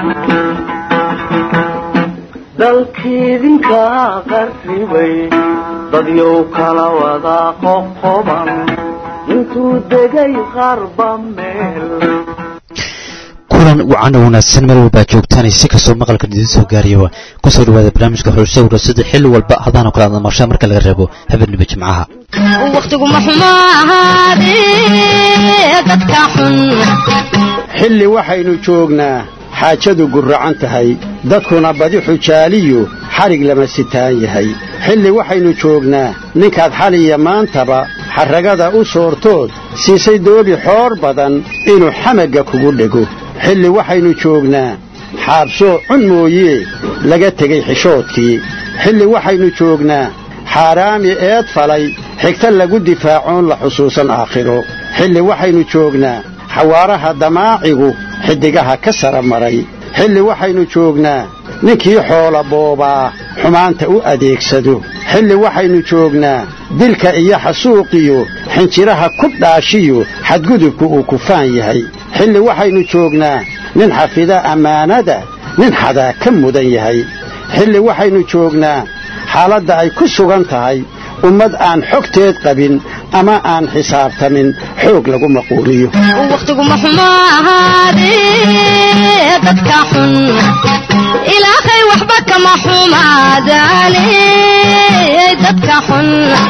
dalkiidinka qarribay dadyow kala wada qoqoban intuu degay qarba meel kulan wacan oo wanaagsan meel walbaa joogtaan si kastoo maqalka idiin soo gaariyaba kusoo dhawaada barnaamijka xulsawra sida xilli walba hadaanoo kale aad marshaa marka laga reebo habeenniba jimcaha wakhtiguma xumo ahaadee dadka xun xilli waxaynu joognaa xaajadu gurracan tahay dadkuna badi xujaaliyu xadhig lama sitaan yahay xilli waxaynu joognaa ninkaad xaliya maantaba xarragada u soortood siisay doobi xoor badan inuu xamagga kugu dhego xilli waxaynu joognaa xaabsoo cun mooyee laga tegey xishoodkii xilli waxaynu joognaa xaaraami eed falay xigta lagu difaacoon la xusuusan aakhiro xilli waxaynu joognaa xawaaraha damaacigu xiddigaha ka sara maray xilli waxaynu joognaa ninkii xoola boobaa xumaanta u adeegsado xilli waxaynu joognaa dilka iyo xasuuqiyo xinjiraha ku dhaashiyo xadgudubku uu kufaan yahay xilli waxaynu joognaa nin xafida ammaanada nin xadaa ka mudan yahay xilli waxaynu joognaa xaaladda ay ku sugan tahay ummad aan xogteed qabin ama aan xisaabtamin xoog lagu maquuliyo wakhtiguma xumo ahaadee dadka xun ilaahay waxba kama xumaadaane dadka xun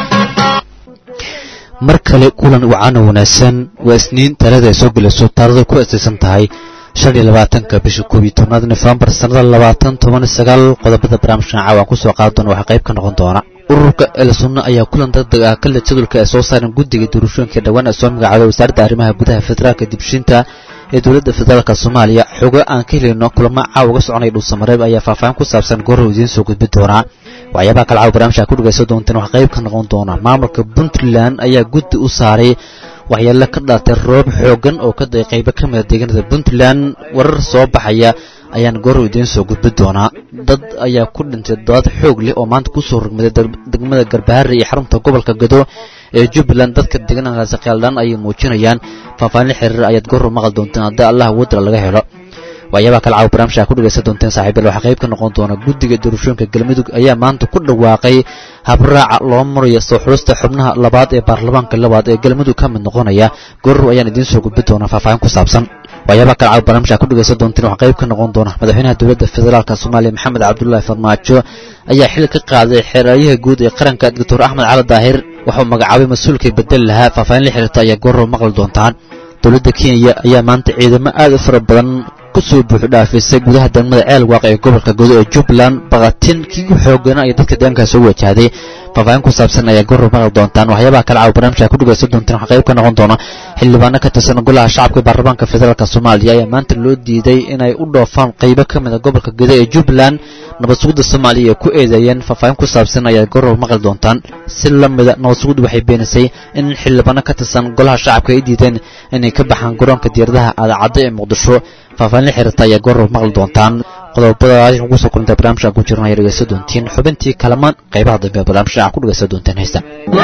mar kale kulan wacan oo wanaagsan waa isniin talada ay soo gelayso taarada ku asaysan tahay shan iyo labaatanka bisha koob iyo tobnaad nofembar sannada labaatan toban sagaal qodobada barnaamijkan caawan kusoo qaadi doona waxaa qayb ka noqon doona ururka elsunna ayaa kulan degdeg ah kale jadwalka ay soo saareen guddiga doorashooyinka dhowaan ee soo magacaabay wasaaradda arrimaha gudaha federaalka dibshinta ee dowladda federaalka soomaaliya xogo aan ka helayno kulamo caawa uga soconaya dhuusamareeb ayaa faahfaahin ku saabsan goorrow idiin soo gudbi doonaa waxyaabaha kale caawa barnamijka ku dhegaysan doonteen waxaa qayb ka noqon doona maamulka puntland ayaa guddi u saaray waxyeelo ka dhalatay roob xoogan oo ka day qaybo ka mida deegaanada puntland warar soo baxaya ayaan goorow idiin soo gudbi doonaa dad ayaa ku dhintay dood xoog leh oo maanta kusoo rogmaday degmada garbaharre iyo xarunta gobolka gado ee jubbaland dadka deegaankaasi kheyaldhaan ayay muujinayaan faahfaahin xiriir ayaad goorow maqli doonteen haddii allah wadra laga helo waxyaabaha kale caawa barnaamijka ku dhegaysan doonteen saaxiibayaal waxaa qayb ka noqon doona guddiga doorashooyinka galmudug ayaa maanta ku dhawaaqay habraaca loo marayo soo xulista xubnaha labaad ee baarlamaanka labaad ee galmudug ka mid noqonaya goorow ayaan idiin soo gudbi doonaa faahfaahin ku saabsan waxyaabaha kale caawa barnaamijka ku dhegaysan doonteen waxaa qayb ka noqon doona madaxweynaha dowladda federaalka soomaaliya maxamed cabdullaahi farmaajo ayaa xil ka qaaday xeeraryaha guud ee qaranka doctor axmed cali daahir waxauu magacaabay mas-uulkii bedel lahaa faahfaahin la xiriirta ayaa goorow maqli doontaan dowladda kenya ayaa maanta ciidamo aad u fara badan kusoo buuxu dhaafisay gudaha degmada ceel waaq ee gobolka godo ee jubbaland bakatin kii u xoogana iyo dadka deegaankaa soo wajahday faahfaahin ku saabsan ayaa goorow maqli doontaan waxyaabaha kale caawa barnaamijka ku dhegaysan doontaan waxaa qayb ka noqon doona xildhibaano ka tirsan golaha shacabka baarlamaanka federaalk soomaaliya ayaa maanta loo diiday inay u dhoofaan qaybo ka mid a gobolka godo ee jubbaland nabad sugidda soomaaliya ay ku eedeeyeen faahfaahin ku saabsan ayaa goorow maqli doontaan si la mida nabad sugiddu waxay beenisay in xildhibaano ka tirsan golaha shacabka ay diideen inay ka baxaan garoonka diyaaradaha aadacaddo ee muqdisho faahfaahin la xiriirta ayaa goorow maqli doontaan qodobadaas ugu soo kulantay barnaamijka ku jirna ayaa dhegaysan doontiin xubintii kalamaan qaybaha dambe ee barnaamijka ku dhegaysan doonteen heesta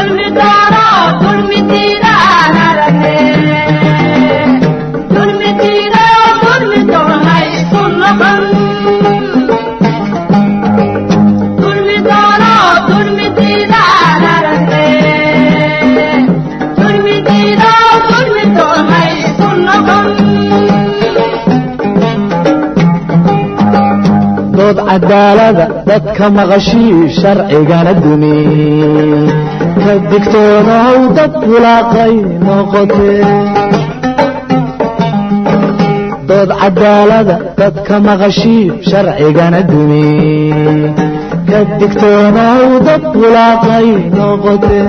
dood cadaalada dadka maqashii sharcigana dumi ka digtoonow dad bulaaqay noqotee dood cadaalada dadka maqashii sharcigana dumi ka digtoonow dad bulaaqay noqotee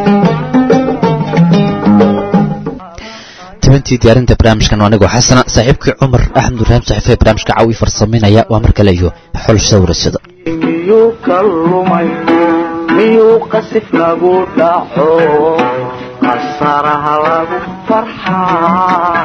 tibintii diyaarinta barnaamijkan waa anigoo xasana saaxiibkii cumar axmed ibraahim saxiife ee barnaamijka caawi farsamaynaya waa mar kale iyo xulshada warasada miyuu ka lumay miyuu qasif lagu dhaco qasaraha lagu farxaa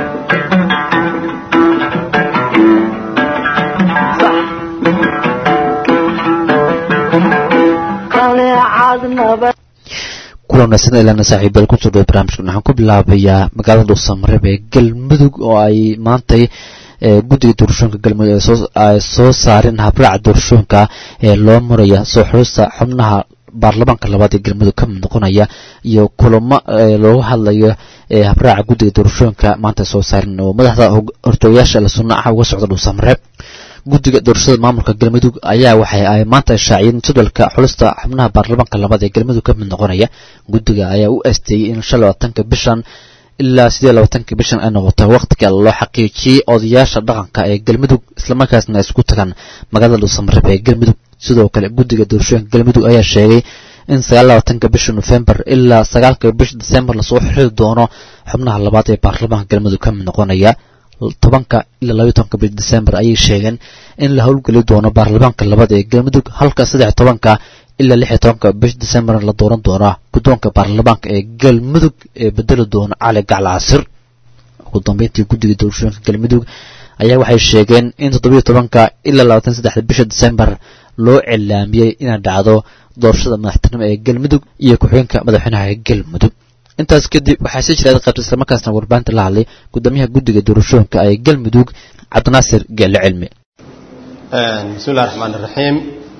qaleecad nabad kulan wanaagsan ilana saaxiibayaal kusoo dhawo barnaamijkan waxaan ku bilaabayaa magaalada dhuusamareeb ee galmudug oo ay maantay ee guddiga doorashooyinka galmudug ay soo saareen habraaca doorashooyinka ee loo maraya soo xulista xubnaha baarlamaanka labaad ee galmudug ka mid noqonaya iyo kulamo looga hadlayo ee habraaca guddiga doorashooyinka maanta soo saareen oo madaxda hortoogayaasha la sunna ah uga socda dhuusamareeb guddiga doorashada maamulka galmudug ayaa waxay ay maanta shaaciyeen jadwalka xulista xubnaha baarlamaanka labaad ee galmudug ka mid noqonaya guddiga ayaa u asteeyey in shan labaatanka bishan ilaa sidee labaatanka bishan ay noqoto wakhtiga loo xaqiijiyey odayaasha dhaqanka ee galmudug islamarkaasna ay isku tagaan magaalada dhuusamareeb ee galmudug sidoo kale guddiga doorashooyinka galmudug ayaa sheegay in sagaal labaatanka bisha nofembar ilaa sagaalka bisha disembar lasoo xiri doono xubnaha labaad ee baarlamaanka galmudug ka mid noqonaya tobanka ilaa labaiy tobanka bisha disembar ayay sheegeen in la howlgeli doono baarlamaanka labaad ee galmudug halka saddex tobanka ilaa lix iyo tobanka bisha disembar la dooran doona guddoonka baarlamaanka ee galmudug ee bedeli doona cali gacal casir ugu dambeyntii guddiga doorashooyinka galmudug ayaa waxay sheegeen in toddobiyo tobanka ilaa labaatan saddexda bisha disembar loo cilaamiyey inay dhacdo doorashada madaxtinimo ee galmudug iyo ku-xigeenka madaxweynaha ee galmudug intaas kadib waxaa sii jiraad qaybta islamarkaasna warbaahinta la hadlay gudoomiyaha guddiga doorashooyinka ee galmudug cabdinaasir geelle cilmi bismillahi raxmaan iraxiim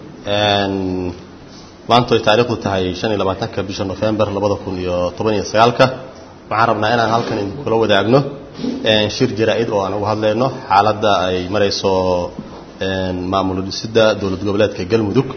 maanta ay taariikhdu tahay shan iyo labaatanka bisha nofembar labada kun iyo toban iyo sagaalka waxaan rabnaa inaan halkan idinkula wadaagno shir jaraa-id oo aan uga hadlayno xaaladda ay marayso maamul dhisidda dowlad goboleedka galmudug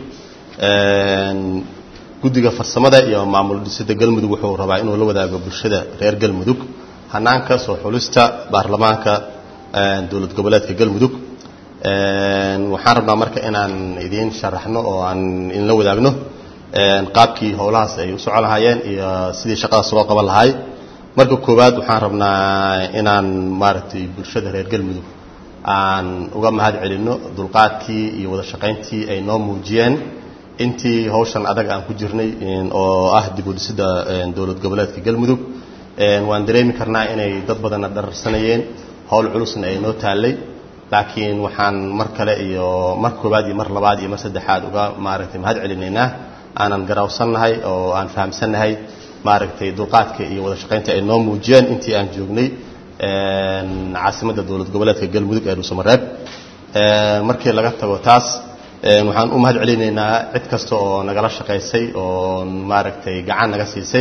guddiga farsamada iyo maamul dhisidda galmudug wuxuu rabaa inuu la wadaago bulshada reer galmudug hanaanka soo xulista baarlamaanka dowlad goboleedka galmudug waxaan rabnaa marka inaan idiin sharaxno oo aan idinla wadaagno qaabkii howlahaas ay u socon lahaayeen iyo sidii shaqadaas loo qaban lahay marka koowaad waxaan rabnaa inaan maaragtay bulshada reer galmudug aan uga mahad celinno dulqaadkii iyo wada shaqayntii ay noo muujiyeen intii hawshan adag aan ku jirnay oo ah dib u dhisidda dowlad goboleedka galmudug waan dareemi karnaa inay dad badanna dhararsanayeen howl culusna ay noo taallay laakiin waxaan mar kale iyo mar koowaad iyo mar labaad iyo mar saddexaad uga maaragtay mahad celinaynaa aanan garawsannahay oo aan fahamsannahay maaragtay dulqaadka iyo wada shaqaynta ay noo muujiyeen intii aan joognay caasimadda dowlad goboleedka galmudug ee dhuusamareeb markii laga tago taas waxaan u mahad celinaynaa cid kasta oo nagala shaqaysay oo maaragtay gacan naga siisay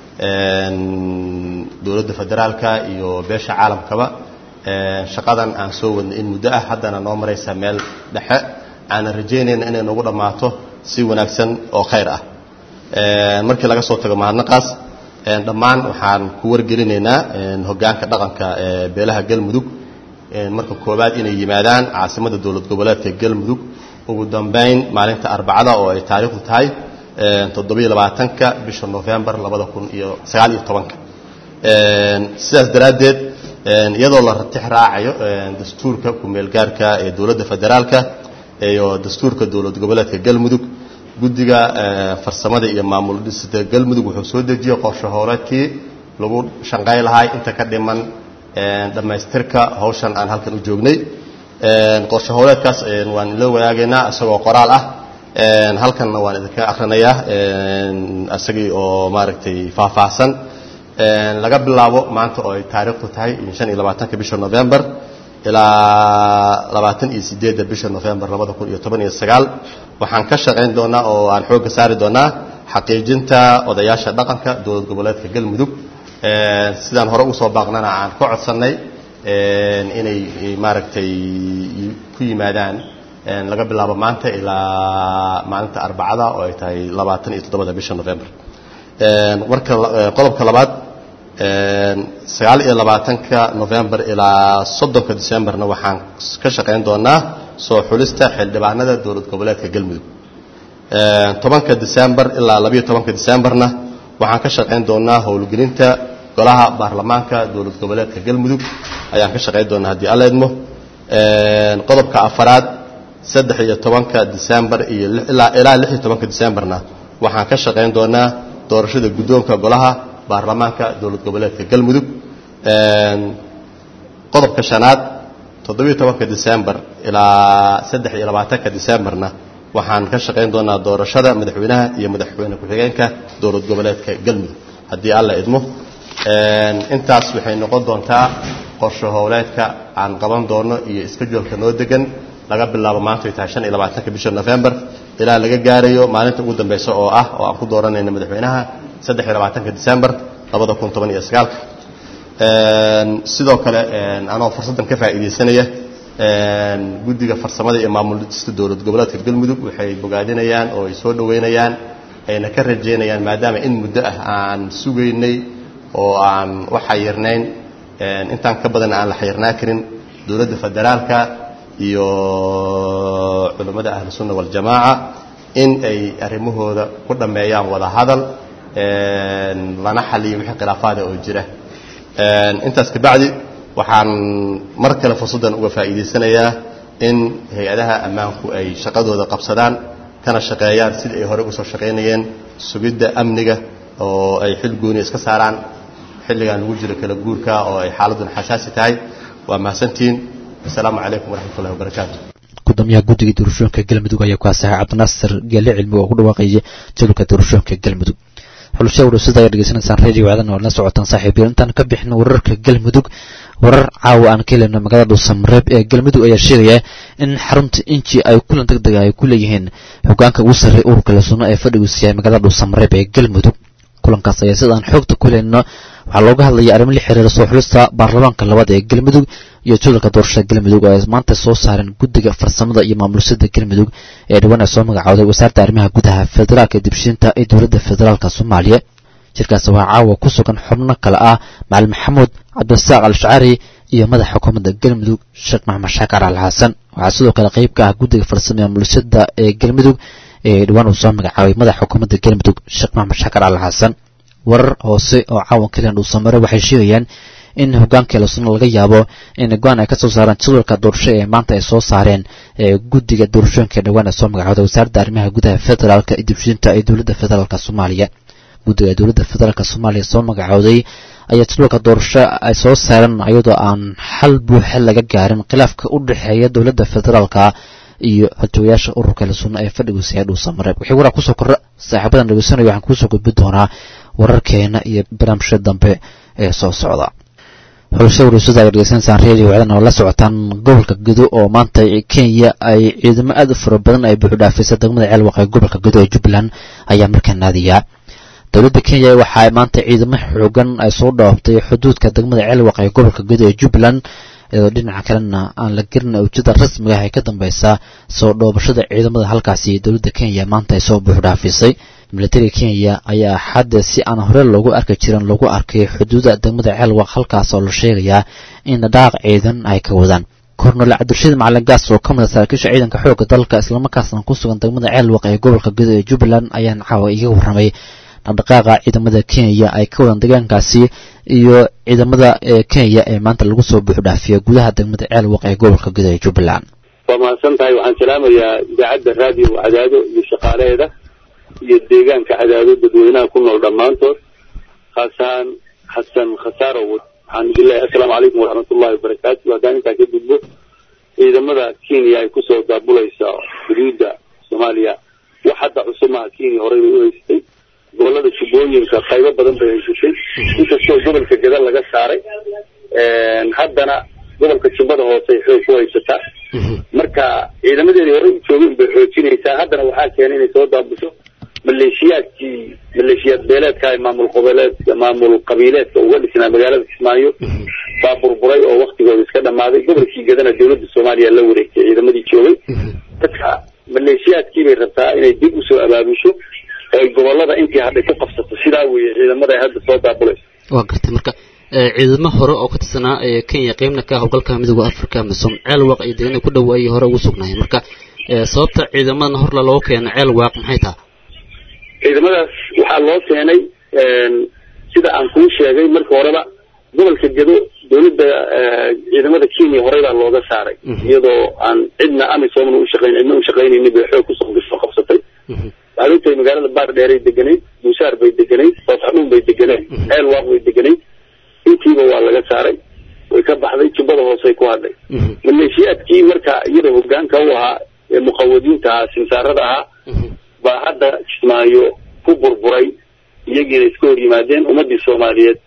dowladda federaalka iyo beesha caalamkaba shaqadan aan soo wadnay in muddo ah haddana noo maraysa meel dhexe aanan rajaynayna inay noogu dhammaato si wanaagsan oo khayr ah markii laga soo tago mahadnaqaas dhammaan waxaan ku wargelinaynaa hoggaanka dhaqanka ee beelaha galmudug marka koowaad inay yimaadaan caasimadda dowlad goboleedka galmudug ugu dambayn maalinta arbacada oo ay taariikhdu tahay toddobiyo labaatanka bisha nofembar labada kun iyo sagaal iyo tobanka sidaas daraaddeed iyadoo la ratix raacayo dastuurka ku-meelgaarka ee dowladda federaalka iyo dastuurka dowlad goboleedka galmudug guddiga farsamada iyo maamul dhisida galmudug wuxuu soo dejiyey qorshe hooreedkii lagu shanqay lahay inta ka dhiman dhammaystirka hawshan aan halkan u joognay qorshe hooleedkaas waan ila wadaagaynaa isagoo qoraal ah halkanna waan idinka akrinayaa isagii oo maaragtay faahfaahsan laga bilaabo maanta oo ay taariikhdu tahay shan iyo labaatanka bisha novembar ilaa labaatan iyo sideedda bisha novembar labada kun iyo toban iyo sagaal waxaan ka shaqayn doonaa oo aan xoogga saari doonaa xaqiijinta odayaasha dhaqanka dowlad goboleedka galmudug sidaan hore usoo baaqnana aan ka codsannay inay maaragtay ku yimaadaan laga bilaabo maanta ilaa maalinta arbacada oo ay tahay labaatan iyo toddobada bisha november marka qodobka labaad sagaal iyo labaatanka november ilaa soddonka decemberna waxaan ka shaqayn doonaa soo xulista xildhibaanada dowlad goboleedka galmudug tobanka december ilaa labayo tobanka decemberna waxaan ka shaqayn doonaa howlgelinta golaha baarlamaanka dowlad goboleedka galmudug ayaan ka shaqayn doonaa haddii alla idmo qodobka afaraad saddex iyo tobanka december iyo ilaa lix iyo tobanka decemberna waxaan ka shaqayn doonaa doorashada guddoonka golaha baarlamaanka dowlad goboleedka galmudug qodobka shanaad toddobiyo tobanka december ilaa saddex iyo labaatanka decemberna waxaan ka shaqayn doonaa doorashada madaxweynaha iyo madaxweyne ku-xigeenka dowlad goboleedka galmudug haddii alla idmo intaas waxay noqon doontaa qorshe howleedka aan qaban doono iyo iskejualka noo degan laga bilaabo maanta ay tahay shan iyo labaatanka bisha november ilaa laga gaarayo maalinta ugu dambeysa oo ah oo aan ku dooranayna madaxweynaha saddex iyo labaatanka december labada kun toban iyo sagaalka sidoo kale anoo fursaddan ka faa'iidaysanaya guddiga farsamada iyo maamulista dowlad goboleedka galmudug waxay bogaadinayaan oo ay soo dhoweynayaan ayna ka rajeynayaan maadaama in muddo ah aan sugaynay oo aan u xayirnayn intaan ka badan aan la xayirnaa karin dowladda federaalka iyo culammada ahlu sunna waljamaaca in ay arrimahooda ku dhammeeyaan wada hadal lana xaliyo wixii khilaafaada oo jira intaas kabacdi waxaan mar kale fursaddan uga faa'iidaysanayaa in hay-adaha ammaanku ay shaqadooda qabsadaan kana shaqeeyaan sidii ay hore usoo shaqaynayeen sugidda amniga oo ay xil gooni iska saaraan xilligan lagu jiro kala guurka oo ay xaaladuna xasaasi tahay waa mahadsantihiin asalaamu calaykum waraxmatullahi wabarakaatu gudoomiyaha guddiga doorashooyinka galmudug ayaa ku asaxay cabdinaasir geelle cilmi oo ku dhawaaqaya jadwalka doorashooyinka galmudug xulusha warasada ayaa dhegeysanaysaan radio wacdana waa la socotaan saaxiibiyo intaan ka bixin wararka galmudug warar caawa aan ka heleyno magaalada dhuusamareeb ee galmudug ayaa sheegaya in xarunta inji ay kulan deg dega ay ku leeyihiin hogaanka ugu sarreey ururka la sunno ee fadhigiisu yahay magaalada dhuusamareeb ee galmudug kulankaas ayaa sidaan xoogta ku heleyno waxaa looga hadlaya arrimo la xiriira soo xulista baarlamaanka labaad ee galmudug iyo jadalka doorashada galmudug oo ay maanta soo saareen guddiga farsamada iyo maamulisada galmudug ee dhawaan ay soo magacooday wasaaradda arrimaha gudaha federaalka ee dibshiinta ee dowladda federaalka soomaaliya shirkaas waxaa caawa ku sugan xubno kale ah macalin maxamuud cabdirasaaq al-shacari iyo madaxa xukuumadda galmudug sheekh maxamed shaakar al xasan waxaa sidoo kale qeyb ka ah guddiga farsamada maamulisada ee galmudug ee dhawaan uu soo magacaabay madaxa xukuumadda galmudug sheekh maxamed shaakar al xasan warar hoose oo caawan kaliyan dhuusamare waxay sheegayaan in hogaanka lasuna laga yaabo in go-aan ay ka soo saaraan jadwalka doorasho ee maanta ay soo saareen ee guddiga doorashooyinka dhawaan ee soo magacooda wasaaradda arrimaha gudaha federaalka iyo dibshinta ee dowladda federaalka soomaaliya guddiga dowladda federaalka soomaaliya soo magacooday ayaa jadwalka doorasho ay soo saareen iyadoo aan xal buuxa laga gaarin khilaafka u dhexeeya dowladda federaalka iyo xogtooyaasha ururka la sunna ee fadhigiisa ee dhuusamareeb wixii waraa kusoo korra saaxiibadan dhegeysanaya waxaan kuusoo gudbin doonaa wararkeena iyo barnaamijyada dambe ee soo socda xulusha warasada ay dhegeysanaysaan radio wacdan oo la socotaan gobolka gedo oo maanta kenya ay ciidamo aad u fara badan ay buuxu dhaafaysa degmada ceelwaq ee gobolka gedo ee jubbaland ayaa markaa naadiyaa dowladda kenya waxaa maanta ciidamo xoogan ay soo dhooftay xuduudka degmada ceelwaq ee gobolka gedo ee jubbaland iyadoo dhinaca kalena aan la gerin ujeeda rasmiga ah ee ka dambeysa soo dhoobashada ciidamada halkaasi dowladda kenya maanta ay soo buuxu dhaafisay militariga kenya ayaa xadda si aan hore loogu arki jirin lagu arkay xuduuda degmada ceelwaq halkaas oo la sheegayaa in dhaaq ciidan ay ka wadaan kornol cabdirashiid macalin gaas oo ka mid a saraakiisha ciidanka xoogga dalka islamarkaasna ku sugan degmada ceelwaq ee gobolka gedo ee jubbaland ayaan caawa iga warramay dhaqdhaqaaqa ciidamada kenya ay ka wadaan deegaankaasi iyo ciidamada kenya ee maanta lagu soo buuxu dhaafiya gudaha degmada ceelwaq ee gobolka gedo ee jubbaland waa mahadsan tahay waxaan salaamayaa idaacadda raadiyo cadaado iyo shaqaalaheeda iyo deegaanka cadaado dadweynaha ku nool dhammaantood khaasaan xasan khasaarow waxaan idin leeyahay assalaamu calaykum waraxmatullahi wabarakaatu haddaan intaa ka gudbo ciidamada kenya ay kusoo daabulaysa xuduudda soomaaliya wax hadda cusub maaha kenya horey bay u haysatay gobolada jubbooyinka qaybo badan bay haysatay inkastoo gobolka gada laga saaray haddana gobolka jubbada hoose ay xoog ku haysataa marka ciidamadeedii horey u joogeen bay xoojinaysaa haddana waxaa keenay inay soo daabusho maleeshiyaadkii maleeshiyaad beeleedka maamul qoboleedka maamul qabiileedka uga dhisnaa magaalada kismaayo baa burburay oo waktigooda iska dhamaaday gobolkii gadana dowladda soomaaliya la wareegtay ciidamadii joogay dadka maleeshiyaadkii bay rabtaa inay dib usoo abaabusho oo ay gobolada intii hadhay ku qabsato sidaa weeye ciidamada ay hadda soo daabulayso waa gartay marka ciidamo hore oo ka tirsanaa kenya qeybna ka howlgalka midooda africa misom ceelwaaq iyo deegaana ku dhow ayay hore ugu sugnaayeen marka sababta ciidamadan horla looga keena ceelwaaq maxay taha ciidamadaas waxaa loo keenay sida aan kuu sheegay marka horeba gobolka gedo dowladda ciidamada kenya horey baa looga saaray iyadoo aan cidna amisomna ushaqayn cidna ushaqaynaynin bay xoog kusoo gasoo qabsatay waxaad ogtahay magaalada baar dheeray deganayd buusaar bay deganayd soofxanuun bay deganayd ceelwaaq bay deganayd intiiba waa laga saaray way ka baxday jubbada hoosey ku hadhay maleeshiyaadkii marka iyada hogaanka u ahaa ee muqawadiinta ahaa simsaarada ahaa baa hadda kismaayo ku burburay iyagiina iska hor yimaadeen ummadii soomaaliyeed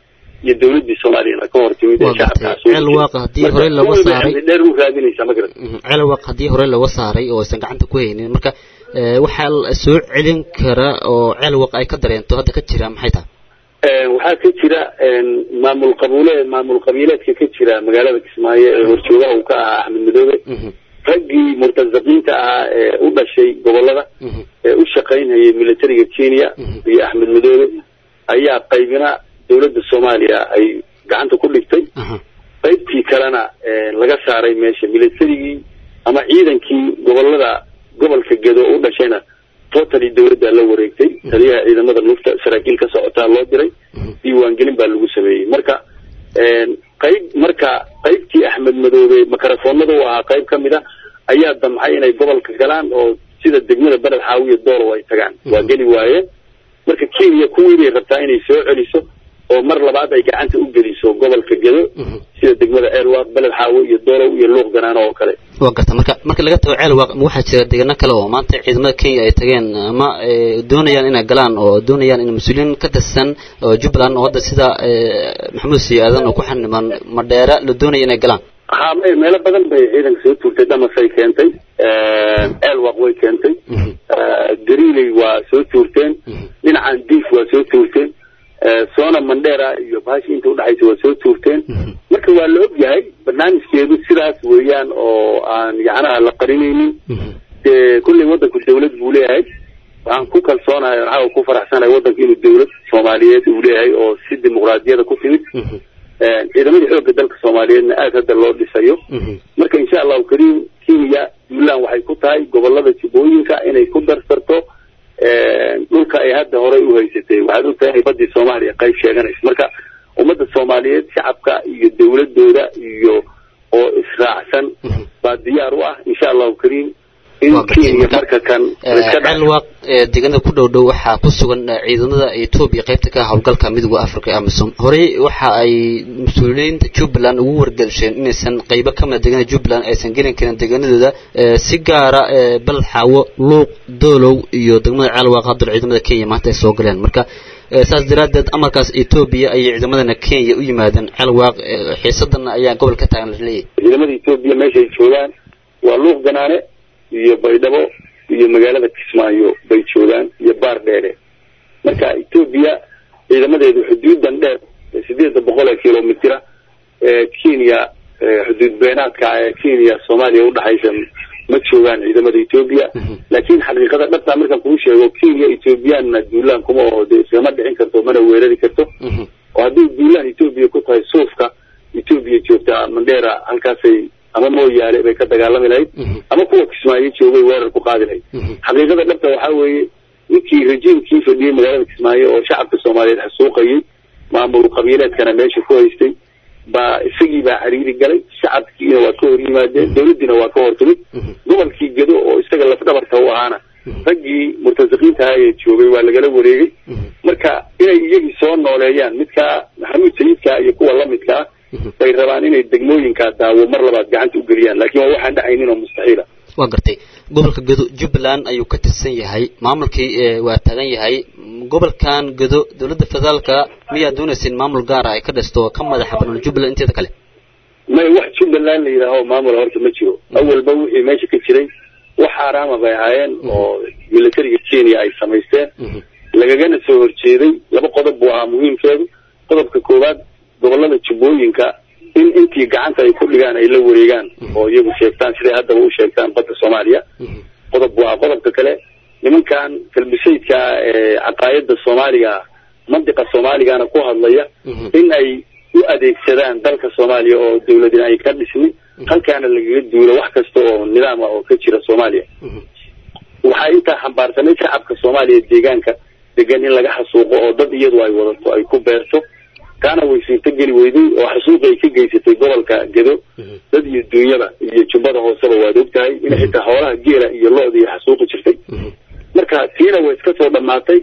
iyo dawladdii soomaaliyana ka hor timid ee Waa gartay. shacabka Ceel Waaq haddii horey looga saaray- dheer u raadinaysaa ma garat Mhm. ceelwaq haddii hore laga saaray oo aysan gacanta ku haynin marka ee, waxaa la soo celin kara oo ceelwaq ay ka dareento hadda ka jira maxay tahay Een, waxaa ka jira een, maamul qabuule maamul qabiileedka ka jira magaalada kismaayo ee horjoogaha uu ka ahaa axmed madoobe Mhm. raggii murtasaqiinta ahaa ee u dhashay gobolada Mhm. ee u shaqaynayay militariga kenya Mhm. iyo axmed madoobe ayaa qaybina dowladda soomaaliya ay gacanta ku dhigtay Aha. qaybtii kalena een, laga saaray meesha militarigii ama ciidankii gobolada gobolka gedo u dhashayna totally dowladda la wareegtay taliyaha ciidamada lufta saraakiil ka socotaa loo diray diiwaangelin baa lagu sameeyey marka een, qayb marka qaybtii axmed madoobe makarafoonada u ahaa qayb ka mid a ayaa damcay inay gobolka galaan oo sida degmada beled xaawiya doolow ay tagaan waa geli waayeen marka kenya kuwii bay rabtaa inay soo celiso oo mar labaad ay gacanta u geliso gobolka gedo Mhm. sida degmada ceelwaaq beled xaawo iyo doolow iyo luuq ganaano oo kale waa garta marka marka laga tago ceelwaq ma waxaa jira deegaano kale oo maanta ciidamada kenya ay tageen ama ee, doonayaan inay galaan oo doonayaan in mas-uuliyiin ka tirsan oo jubbaland oo hadda sida ee, maxamuud sii aadan oo ku xaniman madheera la doonaya inay galaan haa me- meelo badan bay ciidanka soo tuurtay damasay keentay ceelwaaq way keentay Mhm. gariiley waa soo tuurteen Mhm. dhinacan diif waa soo tuurteen soona mandheera iyo bahashi inta udhexaysa waa soo tuurteen Mhm. marka waa la og yahay barnaamijkeedu sidaas weeyaan oo aan yacnaha la qarinaynin Mhm. dee kulley waddanku dawlad buu leeyahay waxaan ku kalsoonahay waxaa ku faraxsanahay waddanku inuu dawlad soomaaliyeed uu leeyahay oo si dimuqraadiyada ku timid Mhm. ciidamadii xoogga dalka soomaaliyeedna aad hadda loo dhisayo Mhm. marka insha allahu kariim kenya puntland waxay ku tahay gobolada jubbooyinka inay ku darsarto dhulka ay hadda horey u haysatay waxaad og tahay badii soomaaliya qayb sheeganaysa marka ummadda soomaaliyeed shacabka iyo dawladooda iyo oo israacsan baa diyaar u ah insha allahu kariim in Waa gartay. kenya marka kan laiska dhex ceelwaq ee deegaanada ku dhow dhow waxaa ku sugan eh, ciidamada etoobiya qaybta ka ah howlgalka midowga africa ee amisom horey waxa ay mas-uuliyiinta jubbaland ugu wargelsheen inaysan qaybo ka mida deegaanada jubbaland aysan gelin karin deegaanadooda eh, si gaara eh, baled xaawo luuq doolow iyo degmada ceelwaq haddana ciidamada kenya maanta ay soo galeen marka eh, saas daraaddeed amarkaas etoobiya ayay ciidamadana kenya u yimaadeen ceelwaq eh, xiisadana ayaa gobol ka taagan la leeyahay ciidamada etoobiya meeshay joogaan waa luuq ganaane iyo baydhabo iyo magaalada kismaayo bay joogaan iyo baar dheere marka etoobiya ciidamadeedu xuduudan dheer ee sideeda boqol ee kilomitira ee kenya ee xuduud beenaadka ee kenya soomaaliya udhexaysa ma joogaan ciidamada etoobiya laakiin xaqiiqada dhabta markaan kuu sheego kenya etoobiyaanna duulaan kuma oo dee iskama dhicin karto mana weerari karto oo hadday duulaan etoobiya ku tahay suufka etoobiya joogtaa mandheera halkaasay ama mooyaale bay ka dagaalami lahayd ama kuwa kismaayo joogay weerar ku qaadi lahayd xaqiiqada dhabta waxaa weeye ninkii rejiimkii fadhiyey magaalada kismaayo oo shacabka soomaaliyeed xasuuqayay maamul qabiileedkana meesha ku haystay baa isagii baa xiriiri galay shacabkiina waa ka hor yimaadeen dawladdiina waa ka hor timid gobolkii gedo oo isaga lafdhabarta u ahaana raggii murtasiqiinta ahaa ee joogay waa lagala wareegay marka inay iyagii soo nooleeyaan midkaa maxamuud sayidka iyo kuwa lamidka ah bay rabaan inay degmooyinkaa daawo mar labaad gacanta u geliyaan laakiin waa waxaan dhacaynin oo mustaxiila waa gartay gobolka gedo jubbaland ayuu ka tirsan yahay maamulkii ee waa taagan yahay gobolkan gedo dowladda federaalka miyaa doonaysin maamul gaara ay ka dhisto ka madaxa banaan jubbaland inteeda kale may wax jubbaland la yidhaaho maamula horta ma jiro awalba wixii meesha ka jiray wax xaaraama bay ahaayeen oo militariga kenya ay samaysteen lagagana soo horjeeday laba qodob buu ahaa muhiimkeedu qodobka koowaad gobolada jubbooyinka in intii gacanta ay ku dhigaan ay la wareegaan oo iyagu sheegtaan siday haddaba u sheegtaan badda soomaaliya qodob buu ahaa qodobka kale nimankan kalbisaydka ee caqaayada soomaaliga mandiqa soomaaligana ku hadlaya in ay u adeegsadaan dalka soomaaliya oo dawladina ay ka dhismin halkaana lagaga duulo wax kasta oo nidaama oo ka jira soomaaliya waxaa intaa xambaarsanay shacabka soomaaliya deegaanka degan in laga xasuuqo oo dad iyadu ay wadato ay ku beerto kaana way suurto geli weyday oo xasuuqi ay ka geysatay gobolka gedo dad iyo duunyada iyo jubbada hooseba waad ogtahay in xitaa xoolaha geela iyo lo-da iyo xasuuqi jirtay marka tiina way iska soo dhammaatay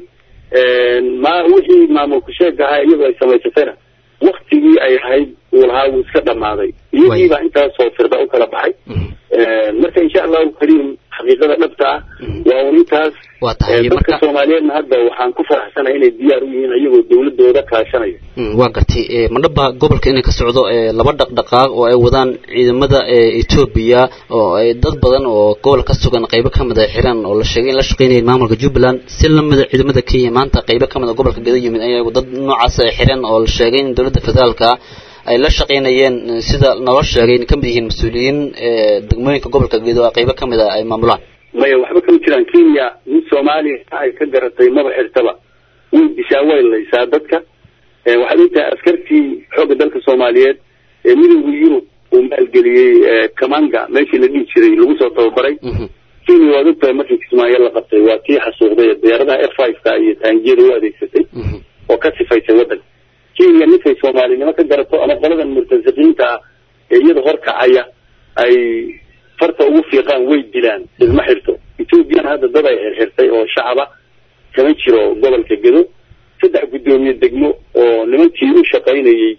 ma wixii maamulku sheega ahaa iyadu ay samaysatayna waktigii ay ahayd uu lahaa wuu iska dhammaaday iyagiibaa intaasoo firda u kala baxay marka insha allahu kariim xaqiiqada dhabta ah waa un intaas waa tahay dadka marka soomaaliyeedna hadda waxaan ku faraxsanahay inay diyaar u yihiin iyagoo dawladooda kaashanaya Mm, waa gartay Eh, madhaba gobolka inay ka socdo eh, laba dhaqdhaqaaq oo ay wadaan ciidamada eh, etoobiya oo ay dad badan oo gobol ka sugan qaybo ka mid a xiran oo la sheegay in la shaqeynayeen maamulka jubbaland si lamida ciidamada kenya maanta qaybo ka mid a gobolka gedo yimid ayagu dad noocaas ay xiran oo la sheegay in dowladda federaalka ay la shaqeynayeen eh, sida naloo sheegay in ka mid yihiin mas-uuliyiin eh, degmooyinka gobolka gedo oo qaybo ka mid a ay maamulaan maya waxba kama jiraan kenya nin soomaaliya ay ka garatay maba xirtaba way dishaa way laysaa dadka Eh, waxaad ogtahay askartii xoogga dalka soomaaliyeed ee midowda yurub uu maalgeliyey eh, kamanga meeshii la dhihi jiray lagu soo tababaray Mhm, kenya waad ogtahay markii kismaayo la qabtay waa tii xasuuqday diyaaradaha f five ka iyo taangiyada u adeegsatay mhm, oo ka sifaysay waddanka kenya ninkay soomaalinimo ka garato ama qoladan murtasiqiinta ah ee iyada horkacaya ay farta ugu fiiqaan way dilaan isma xirto ethoobiyan hadda dad ay xirxirtay oo shacaba kama jiro gobolka gedo saddex guddoomiye degmo oo nimankii u shaqaynayey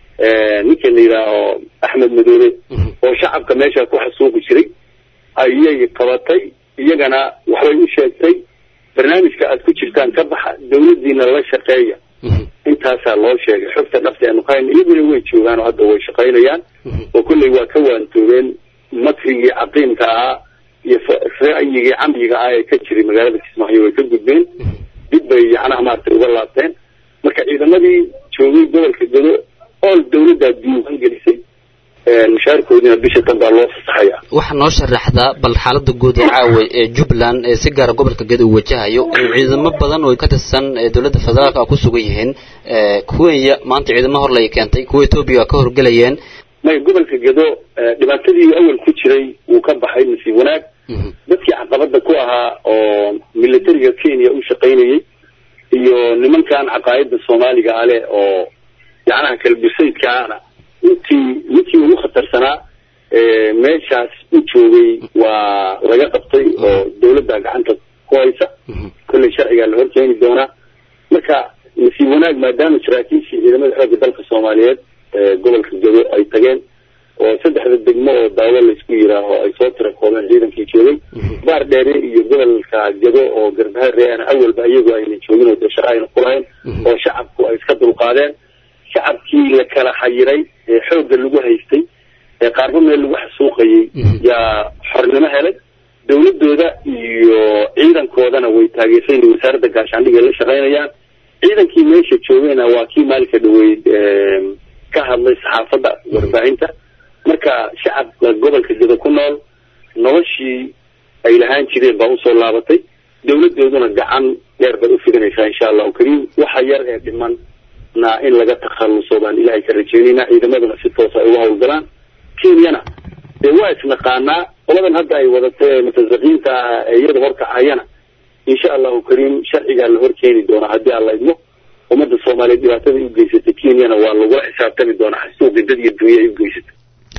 ninka la yidhaaho axmed madoobe mhm. oo shacabka meesha ku xasuuqi jiray ayay qabatay iyagana waxbay u sheegtay barnaamijka aad ku jirtaan ka baxa dawladdiina la shaqeeya Mhm, intaasaa loo sheegay xogta dhabta aanu ka hayna iyaguna way joogaan oo hadda way shaqaynayaan mhm. oo kolley waa ka waantoobeen makrigii caqiimka ahaa iyo fa- ra'yigii camyiga ah ee ka jiray magaalada kismaayo way ka gudbeen dib bay yacnaha maaragtay uga laabteen marka ciidamadii joogay gobolka gedo ool dawladdaa diiwaan gelisay mushaarkoodina bisha tan baa loo fasaxaya waxaa noo sharaxdaa bal xaalada guud ee caawa ee jubbaland ee si gaara gobolka gedo uu wajahayo in ciidamo badan oo ka tirsan ee dowladda federaalka ah ku sugan yihiin ee kuwenya maanta ciidamo hor lay keentay kuwa etoobiya ka horgelayeen may gobolka gedo eh, dhibaatadii awal ku jiray wuu ka baxay nasiib wanaag Mhm, dadkii caqabada ku ahaa oo militariga kenya u shaqaynayey iyo nimankan caqaayada soomaaliga ale oo yacnaha kalbisaydkaana intii ninkii ugu khatarsanaa ee meeshaas u joogay waa laga qabtay oo dawladda gacanta ku haysa mhm, kolley sharcigaa la horkeeni doonaa marka nasiib wanaag maadaama saraakiishii ciidamada xoogga dalka soomaaliyeed ee gobolka gedo ay tageen oo saddexda degmo oo daawo laysku yiraaho ay soo tira koobeen ciidankii joogay baar dheere iyo gobolka gedo oo garbahareana awalba iyagu ayna joogin oo dee shaqo ayna kulahayn Mhm. oo shacabku ay iska dulqaadeen shacabkii la kala xayiray ee xoogga lagu haystay ee qaarba meel lagu xasuuqayay Mhm. yaa xornimo helay dawladooda iyo ciidankoodana way taageersan yihiin wasaaradda gaashaandhig ay la shaqaynayaan ciidankii meesha joogayna waa kii maalinka dhaweyd em, ka hadlay saxaafadda warbaahinta marka shacabka gobolka gedo ku nool noloshii ay lahaan jireen baa usoo laabatay dawladooduna gacan dheer bay ufidanaysaa insha allahu kariim waxa yar ee dhiman na in laga takhaluso baan ilaahay ka rajeynaynaa ciidamaduna si toosa ay uga hawlgalaan kenyana dee waa isnaqaanaa qoladan hadda ay wadatay ee mutasaqiinta ah ee iyada horkacayana insha allahu kariim sharcigaa la horkeeni doonaa haddii aan la idmo ummadda soomaaliyeed dhibaatada ay u geysatay kenyana waa lagula xisaabtami doonaa xasuuqi dad iyo dunya ay u geysatay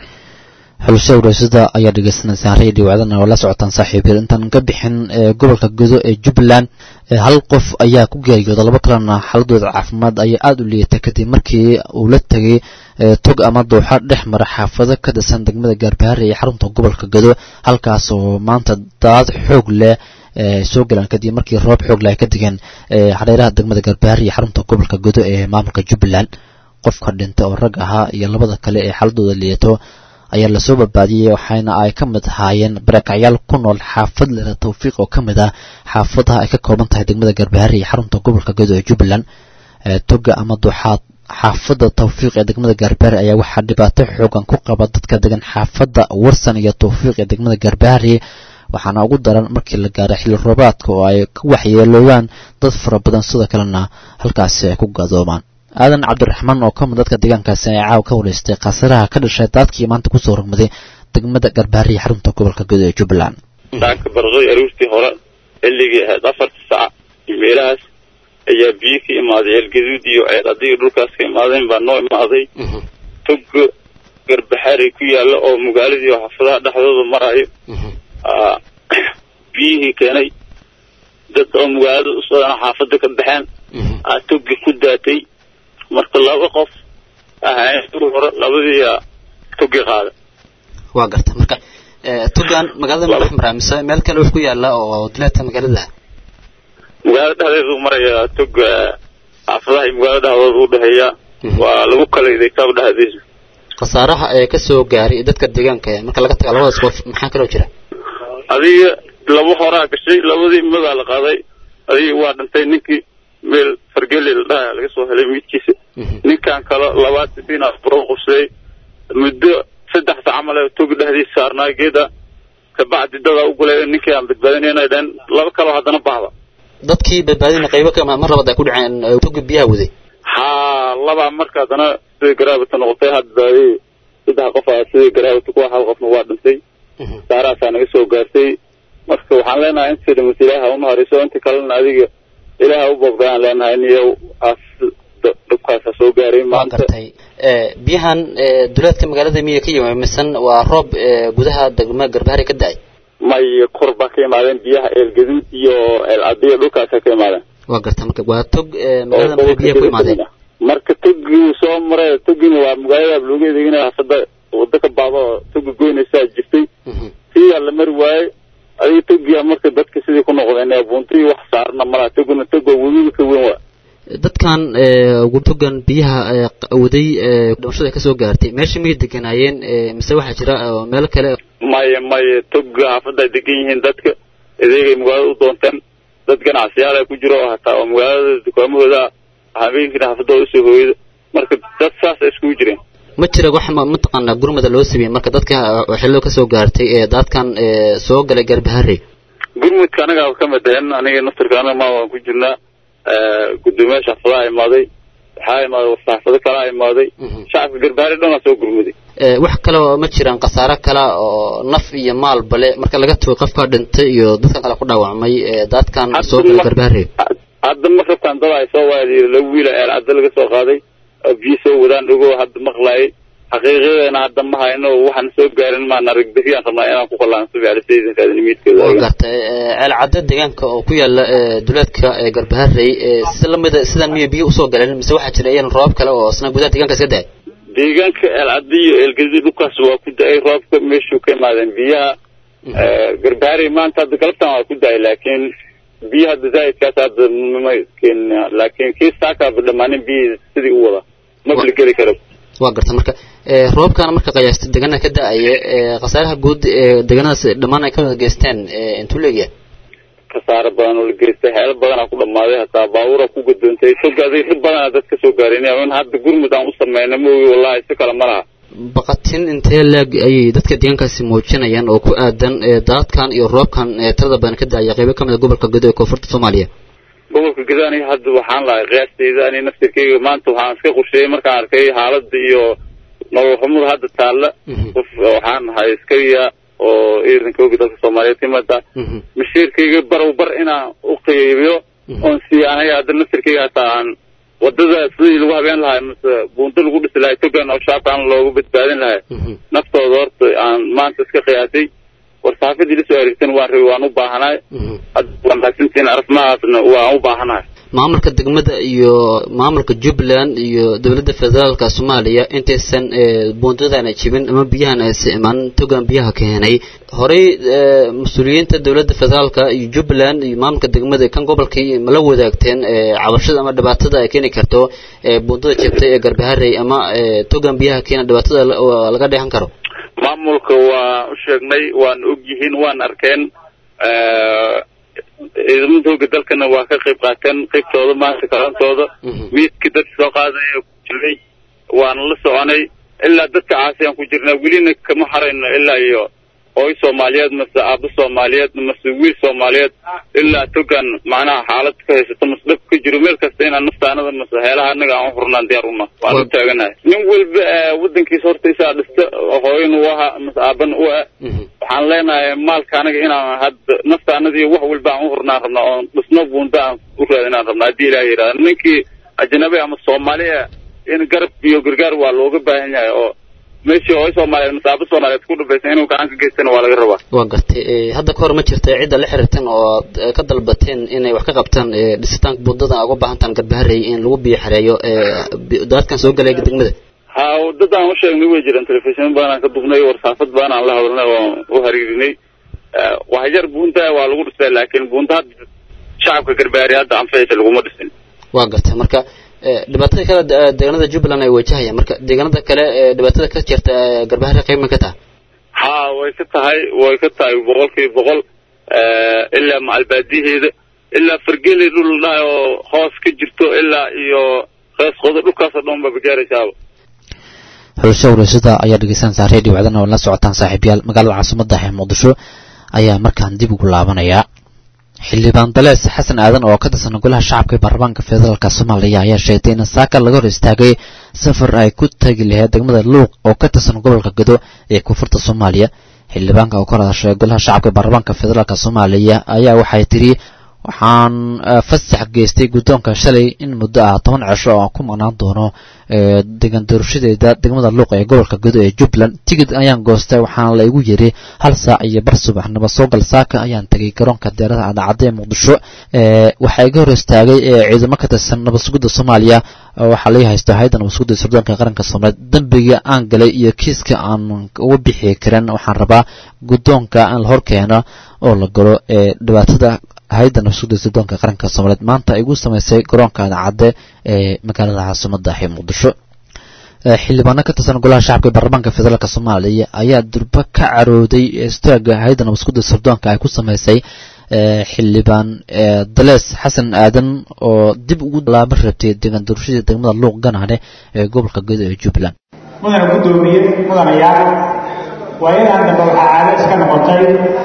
xulusha waraasada ayaa dhegeysanaysaa radio wacdana oo la socotaan saaxiibyada intaan ka bixin ee gobolka gedo ee jubbaland ee hal qof ayaa ku geeriyooda laba kalena xaaladooda caafimaad ayaa aada u liitay kadib markii uu la tegay ee tog ama dooxa dhex mara xaafado ka tirsan degmada gaarbahaare ee xarunta gobolka gedo halkaas oo maanta daad xoog leh ee soo galaan kadib markii roob xoog leh ay ka digeen ee hareeraha degmada gaarbahaare iyo xarunta gobolka gedo ee maamulka jubbaland qofka dhintay oo rag ahaa iyo labada kale ee xaaladooda liidato ayaa lasoo badbaadiyey waxaana ay ka mid ahaayeen barakacyaal ku nool xaafad lera tawfiiq oo ka mid ah xaafadaha ay ka kooban tahay degmada garbahaare iyo xarunta gobolka gedo ee jubbaland ee toga ama duxaad xaafadda tawfiiq ee degmada gaarbahaare ayaa waxaa dhibaato xoogan ku qaba dadka degan xaafadda warsan iyo tawfiiq ee degmada gaarbahaare waxaana ugu daran markii la gaaray xilli roobaadka oo ay ka waxyeeloobaan dad fara badan sidoo kalena halkaasi ay ku gadoomaan aadan cabdiraxmaan oo ka mid dadka deegaankaasi ee caaw ka wareystay khaasaraha ka dhashay daadkii maanta kusoo rogmaday degmada garbaare iyo xarunta gobolka gedo ee jubbaland daanka barqay aroortii hore xilligii ahayd afarta saac iyo meelahaas ayaa biyo ka imaaday ceelgaduud iyo ceel adiga dhulkaas ka imaadeen baa noo imaaday togo garbaxaari ku yaalla oo magaaladii oo xaafadaha dhexdooda marayo aa, biyihii keenay dad oo magaalada u socdaan xaafada ka baxeen aa togi ku daatay marka laba qof ahayn hore labadii aa togi qaada waa garta marka tugan magaalada ma dhex maraa mise meel kale wax ku yaala oo duleedka magaalada magaalada dhexdeedu maraya tog xaafadaha iyo magaalada dhexdooda u dhexeeya waa lagu kala idaytaaba dhexdiisa khasaaraha ee kasoo gaaray dadka deegaanka marka laga taga labadaas qof maxaa kaloo jira adiga laba horaa gashay labadii madaa la qaaday adiga waa dhintay ninkii meel fargeli la dhaha laga soo helay midkiisa ninkan kale labaad sifina buro qubsaday muddo saddex sac camal ee togi dhexdiisa saarnaa geeda kabacdi dadaa u gulay ninkii aan badbaadinayna dheen laba kaloo haddana bahda dadkii badbaadina qaybo ka mar labaad ay ku dhaceen togi biyaha waday haa labaa marka haddana sidai garaabata noqotay hadbaadi saddex qof a sidai garaabata kuwa hal qofna waa dhintay saaraasaa naga soo gaartay marka waxaan leenahay inta dhimat ilaaha u nahariso inta kalena adiga ilaaha u boobdayaan leenahay niyo as dhibkaasa soo gaaray maanta gartay biyahan duleedka magaalada miya ka yimi misan waa roob gudaha degma garbaari ka da-ay may kor baa ka imaadeen biyaha eelgaduud iyo eelcadiyo dhulkaasa ka imaadeen waa garta marka waa tog magaalada mara biyaha ku imaadeen marka togii soo maray togina waa magaalada looga edeginaya hafada wada ka baado oo toga goynaysaa jirtay siyaa la mari waayey adiga togia marka dadka sidii ku noqdeen ee buntii wax saarna malaha toguna toga webiga ka weyn waa dadkan togan biyaha waday dhimashada kasoo gaartay meesha miyay deganaayeen mise waxaa jira meel kale maya maya toga xaafadda ay degan yihiin dadka adeegay magaalada u doonteen dad ganacsiyaal ay ku jiro oo hataa oo magaalada dukaamahooda habeenkiina xaafadooda usoo hooyada marka dad saas ay iskugu jireen ma jira wax mataqaanaa gurmada loo sameeyey marka dadka xillo kasoo gaartay ee daadkan soo galay garbahare gurmudka anaga ka mid ahen aniga naftarka anaga ma waan ku jirnaa gudoomiyaha xaafadaha imaaday waxaa imaaday saxaafado kalaa imaaday shacabka garbahare dhan waa soo gurmuday wax kale oo ma jiraan khasaaro kale oo naf iyo maal bale marka laga tago qofka dhintay iyo dadkan kale ku dhaawacmay daadkan soo galay garbahare hadda ma rabtaan dad ay soo waadi laba wiila eel cadda laga soo qaaday oo biyo soo wadaan ogo hadda maqlaayay xaqiiqadeena hadda ma hayno waxaan soo gaarin maan arag beriyaan rabnaa inaan ku qalaansabi alisaydankaadnimiidkeeda waa gartay ceel cadda deegaanka oo ku yaala duleedka garbaharey si lamida sidan miya biyo usoo galeen mise waxaa jira iyan roobab kale oo isna gudaha deegaanka iska da-ay deegaanka eelcadda iyo eelgadi dhulkaas waa ku da-ay roobka meeshuu ka imaadeen biyaha garbaharey maanta hadda galabtan waa ku da-ay laakiin biyo hadda zaidkaas hadda ma keenin laakiin kii saakaaba dhammaanin biyi sidii u wada mabla geli karo waa garta marka roobkana marka qiyaasta deegaanada ka da-aya khasaaraha guud ee deegaanadaas dhammaan ay ka wada geysteen intuu leegyahay khasaaro badan oo la geystay xeelo badanaa ku dhammaaday hataa baabuura ku gadoontay togaday dhib badanaa dad ka soo gaareen in hadda gurmud aan u sameyna moogi wallahi si kale ma laha baqatin intee leeg ayay dadka deegaankaasi muujinayaan oo ku aadan daadkan iyo roobkan tirada badan ka da-aya qeybo kamid a gobolka gudo ee koonfurta soomaaliya gobolka gudo aniga hadda waxaan lahay qiyaastayda ani naftirkeyga maanta waxaan iska qorsheeyey markaan arkay xaaladda iyo nolol xumada hadda taalla qof waxaan ahay askariya oo ciidanka ogi dalka soomaaliyeed kamida mashiirkayga barow bar inaan u qeybiyo oon siiya aniga hadda naftirkeyga hataa aan wadada sidii lagu habeen lahay mase buunto lagu dhisi lahay togan oo shaabkaan loogu badbaadin lahay naftooda horta aan maanta iska qiyaasay war saxaafadii lasoo areegtan waan rabi waan u baahanahay hadda waan raagsantiin arafmahaasna waan u baahanahay maamulka degmada iyo maamulka jubbaland iyo dowladda federaalka soomaaliya intaysan buundadana jibin ama biyahan aysa imaan togan biyaha keenay horey mas-uuliyiinta dowladda federaalka iyo jubbaland iyo maamulka degmada kan gobolkii mala wadaagteen cabashada ama dhibaatada ay keeni karto buundada jabtay ee garbaharey ama togan biyaha keena dhibaatada laga dheehan karo maamulka waan u sheegnay waan og yihiin waan arkeen ciidamada hooga dalkana waa ka qayb qaateen qaybtooda maanta kalantooda miidka dadka soo qaadaya ku jiray waana la soconay ilaa dadka caasiyaan ku jirnaa welina kama harayno ilaa iyo hooy soomaaliyeed mase aabo soomaaliyeed mase wiil soomaaliyeed ilaa togan macnaha xaalad ka haysato mase dhab ka jiro meel kasta inaan naftaanada mase heelaha anaga aan u hurnaan diyaar una waan u taaganahay nin walba wadankiisa horta isaa dhista hooyan u aha mase aaban u ah waxaan leenahay maalka anaga inaan hadda naftaanadii wax walba aan u hurnaan rabnaa oon dhisno buunda aan u raadinaan rabnaa haddii ilaah yidhahda ninkii ajnabi ama soomaaliya in garab iyo gargaar waa looga baahan yahay oo meeshii hooy soomaaliyeed masaabo soomaaliyeed ku dhabaysan inuu gacan ka geystana waa laga rabaa waa gartay hadda ka hor ma jirta cidda la xiriirtan oo ka dalbateen inay wax ka qabtaan dhisitaanka buundada uga baahantaan garbaharey in lagu biyo xareeyo daadkan soo galay degmada ha dad aan u sheegnay way jiraan telefishin baanaan ka dugnay warsaafad baanaan la hadalnay oo u hariirinay wax yar buunta waa lagu dhisay laakiin buunta hadda shacabka garbaari hadda anfacaysa laguma dhisin waa gartay marka dhibaatada kale deegaanada jubbaland ay wajahayaan marka deegaanada kale dhibaatada ka jirta garbahari qayb ma ka tahay ha way ka tahay way ka tahay boqolkiiba boqol ilaa macalbaadiyaheeda ilaa fargeli dhul dhahay oo hoos ka jirto ilaa iyo rees qodo dhulkaasoo dhan baa gaaraysaaba xulusha wareysada ayaa dhegeysanaysaa redio wacdana oo la socotaan saaxiibyaal magaalada caasimadda ee muqdisho ayaa markaan dib ugu laabanayaa xildhibaan dalees xasan aadan oo ka tirsan golaha shacabka ee baarlamaanka federaalk soomaaliya ayaa sheegtay in saaka laga hor istaagay safar ay ku tagi lahayd degmada luuq oo ka tirsan gobolka gado ee koonfurta soomaaliya xildhibaanka oo ka hadashay golaha shacabka ee baarlamaanka federaalk soomaaliya ayaa waxay tiri waxaan fasax geystay guddoonka shalay in muddo ah toban cisho oo aan ku maqnaan doono degan doorashadeeda degmada luuq ee gobolka gado ee jubbaland tigid ayaan goostay waxaana la igu yiri hal saac iyo bar subaxnimo soogal saaka ayaan tegay garoonka diyaaradaha cadacadda ee muqdisho waxaa iga hor istaagay ciidamo ka tirsan nabadsugidda soomaaliya waxaa laga haysto hay-adda nabadsugidda sirdoonka qaranka soomaaliyeed dembiga aan galay iyo kiiska aan uga bixi karin waxaan rabaa guddoonka in la horkeeno oo la galo ee dhibaatada hay-adda nabsugida sirdoonka qaranka soomaaliyeed maanta ay ugu samaysay garoonka cadacadde ee magaalada caasimadda ee muqdisho xildhibaano ka tirsan golaha shacabka ee baarlamaanka federaalk soomaaliya ayaa durba ka carooday istaaga hay-adda nabasugida sirdoonka ay ku samaysay xildhibaan dalees xasan aadan oo dib ugu laaban rabtay deegaan doorashadii degmada luuq ganaane ee gobolka gedo ee jubbaland mudana guddoomiye mudanayaal waayadan dambe waxaa caado iska noqotay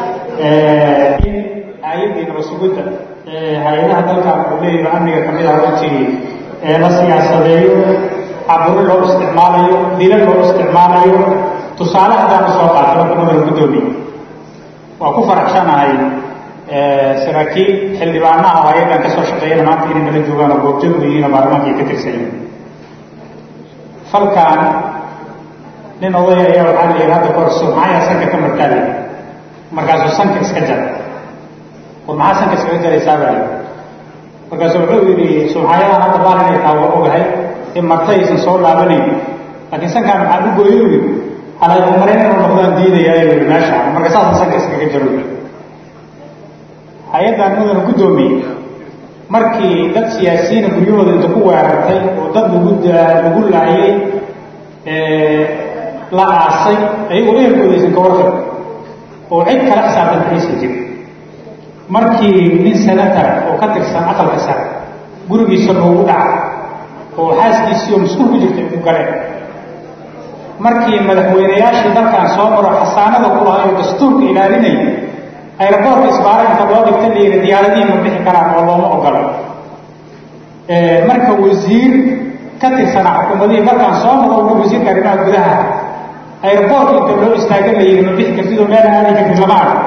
in hay-addii nabasugidda hay-adaha dalkan uu leeyahay amniga kamid ah runtii la siyaasadeeyo caburo loo isticmaalayo dilo loo isticmaalayo tusaale haddaanu soo qaatay marka mudana guddoomiye waa ku faraxsanahay saraakiil xildhibaanaha oo hay-addan ka soo shaqeeyana maanta inay nala joogaan oo goobjoog u yihiin oo baarlamaanka ay ka tirsan yihiin falkan nin odaya ayaa waxaa la yidhi hadda kahor sumcayaa sanka ka martaali markaasuu sanka iska jara war maxaa sanka iskaga jaraysaa baa yidhi markaasuu wuxuu yidhi sumcayadan hadda baal inay taa waa ogahay in marta aysan soo laabanayn laakiin sankaan maxaa u gooyo yidhi halayumarayn inuu noqdaan diidayaa yidhi meesha marka saasa sanka iskaga jaro hay-addan mudana guddoomiye markii dad siyaasiyiina guryahooda inta ku weerartay oo dad lagu lagu laayay la aasay ayagoo ehelkooda aysan ka warqab oo cid kala xisaabtanta aysan jirin markii nin senatar oo ka tirsan aqalka sare gurigiisa loogu dhaca oo xaaskiisii oo mas-uul ku jirtay ku galeen markii madaxweynayaashii dalkan soo maro xasaanada ku lahay oo dastuurka ilaalinaya ayraboorka isbaara inta loo dhigta la yidhi diyaaradihii ma bixi karaan oo looma ogolo marka wasiir ka tirsanaa xukuumadihii markaan soo noqo wasiirka arrimaha gudaha ayraboorka inta loo istaaga la yidhi ma bixi kartid oo meel aadi kartid lama arko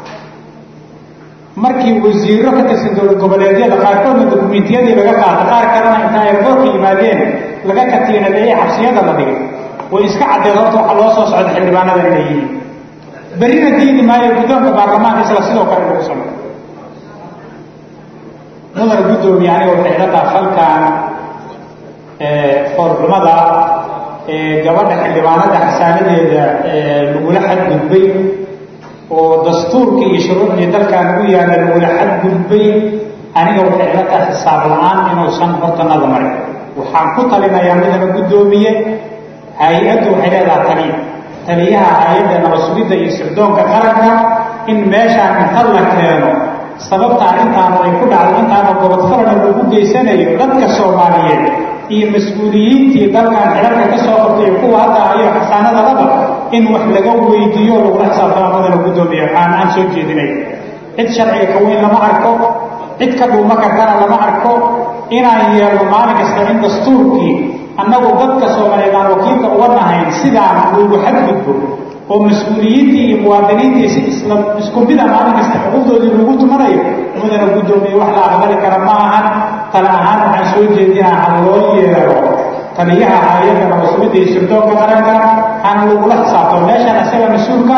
markii wasiiro ka tirsan dowlad goboleedyada qaarkoodna dokumentiyadii laga qaata qaar kalena inta ayraboorka yimaadeen laga katiinadeeyey xabsiyada la dhigay way iska caddeed horta waxa loo soo socda xildhibaanada inay yihiin berrina diidi maayo guddoonka baarlamaanka isla sidoo kale lagu sameyo mudana guddoomiye aniga waxay ila taha falkan foorxumada gabadha xildhibaanada xasaanadeeda lagula xadgudbay oo dastuurka iyo shuruucdii dalkan u yaalla lagula xadgudbay aniga waxay ila taha xisaab la-aan inuusan hortanada marin waxaan ku talinayaa mudana guddoomiye hay-addu waxay leedaha taliya taliyaha hay-adda nabasugidda iyo sirdoonka qaranka in meeshaan inta la keeno sababta arrintaanu ay ku dhacdo intaanu gobodfalana lagu geysanayo dadka soomaaliyeed iyo mas-uuliyiintii dalkan xidharka ka soo qabtay kuwa hadda ayo xasaanada laba in wax laga weydiiyo lagula xisaabtama madana guddoomiya aan aan soo jeedinay cid sharciga ka weyn lama arko cid ka dhuuma kartana lama arko inaan yeelno maalin kasta in dastuurkii annagu dadka soomaaliyeed aan wakiilka uga nahayn sidaan lagu xadgudbo oo mas-uuliyiintii iyo muwaadiniintii si isla isku mida maalin kasta xuquuqdoodii lagu tumanayo mudana guddoomiye wax la aqbali kara ma ahan tale ahaan waxaan soo jeedinaa ha loo yeero taliyaha hay-adda nabasugidda iyo sirdoonka qaranka hana lagula xisaabtamo meeshaan isaga mas-uulka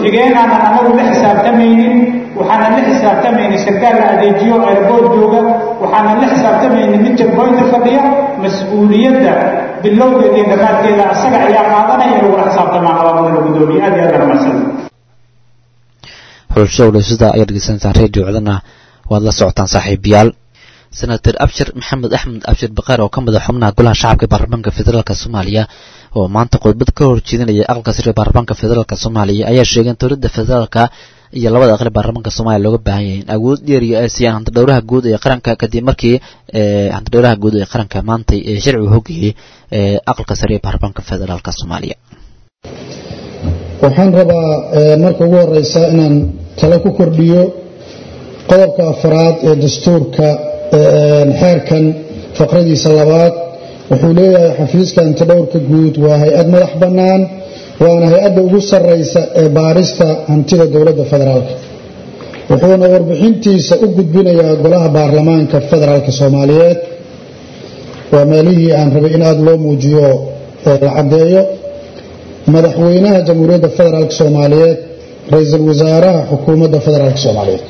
ku-xigeenaanan anagu la xisaabtamaynin waxaanan la xisaabtamaynin sarkaal la adeejiyo airbood jooga waxaanan la xisaabtamaynin mid jagboynta fadhiya mas-uuliyadda bilowgeeda iyo dhammaadkeeda asaga ayaa qaadanaya in lagula xisaabtamaa qabaamada gudoomiye aad iyo aad baan mahadsan xulasho walaysada ayaad dhegeysanaysaan radio codana waad la socotaan saaxiibayaal senator abshir maxamed axmed abshir bakaar oo ka mid a xubnaha golaha shacabka ee baarlamaanka federaalk soomaaliya oo maanta khudbad ka horjeedinaya aqalka sare ee baarlamaanka federaalk soomaaliya ayaa sheegay in dowladda federaalka iyo labada aqli baarlamaanka soomaaliya looga baahan yahay in awood dheeriya ay siiyaan hantidhowraha guud ee qaranka kadib markii hantidhowraha guud ee qaranka maantay ee sharcigu hogayay aqalka sare ee baarlamaanka federaalk soomaaliya waxaan rabaa marka ugu horeysa inaan talo ku kordhiyo qodobka afraad ee dastuurka xeerkan faqradiisa labaad wuxuu leeyahay xafiiska hantidhowrka guud waa hay-ad madax bannaan waana hay-adda ugu sarreysa ee baarista hantida dowladda federaalk wuxuuna warbixintiisa u gudbinayaa golaha baarlamaanka federaalk soomaaliyeed waa meelihii aan rabay in aada loo muujiyo la caddeeyo madaxweynaha jamhuuriyadda federaalk soomaaliyeed ra-iisul wasaaraha xukuumadda federaalk soomaaliyeed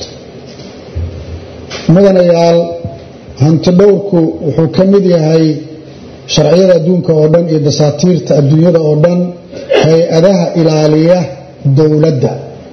mudanayaal hantidhowrku wuxuu ka mid yahay sharciyada adduunka oo dhan iyo dasaatiirta adduunyada oo dhan hay-adaha ilaaliya dowladda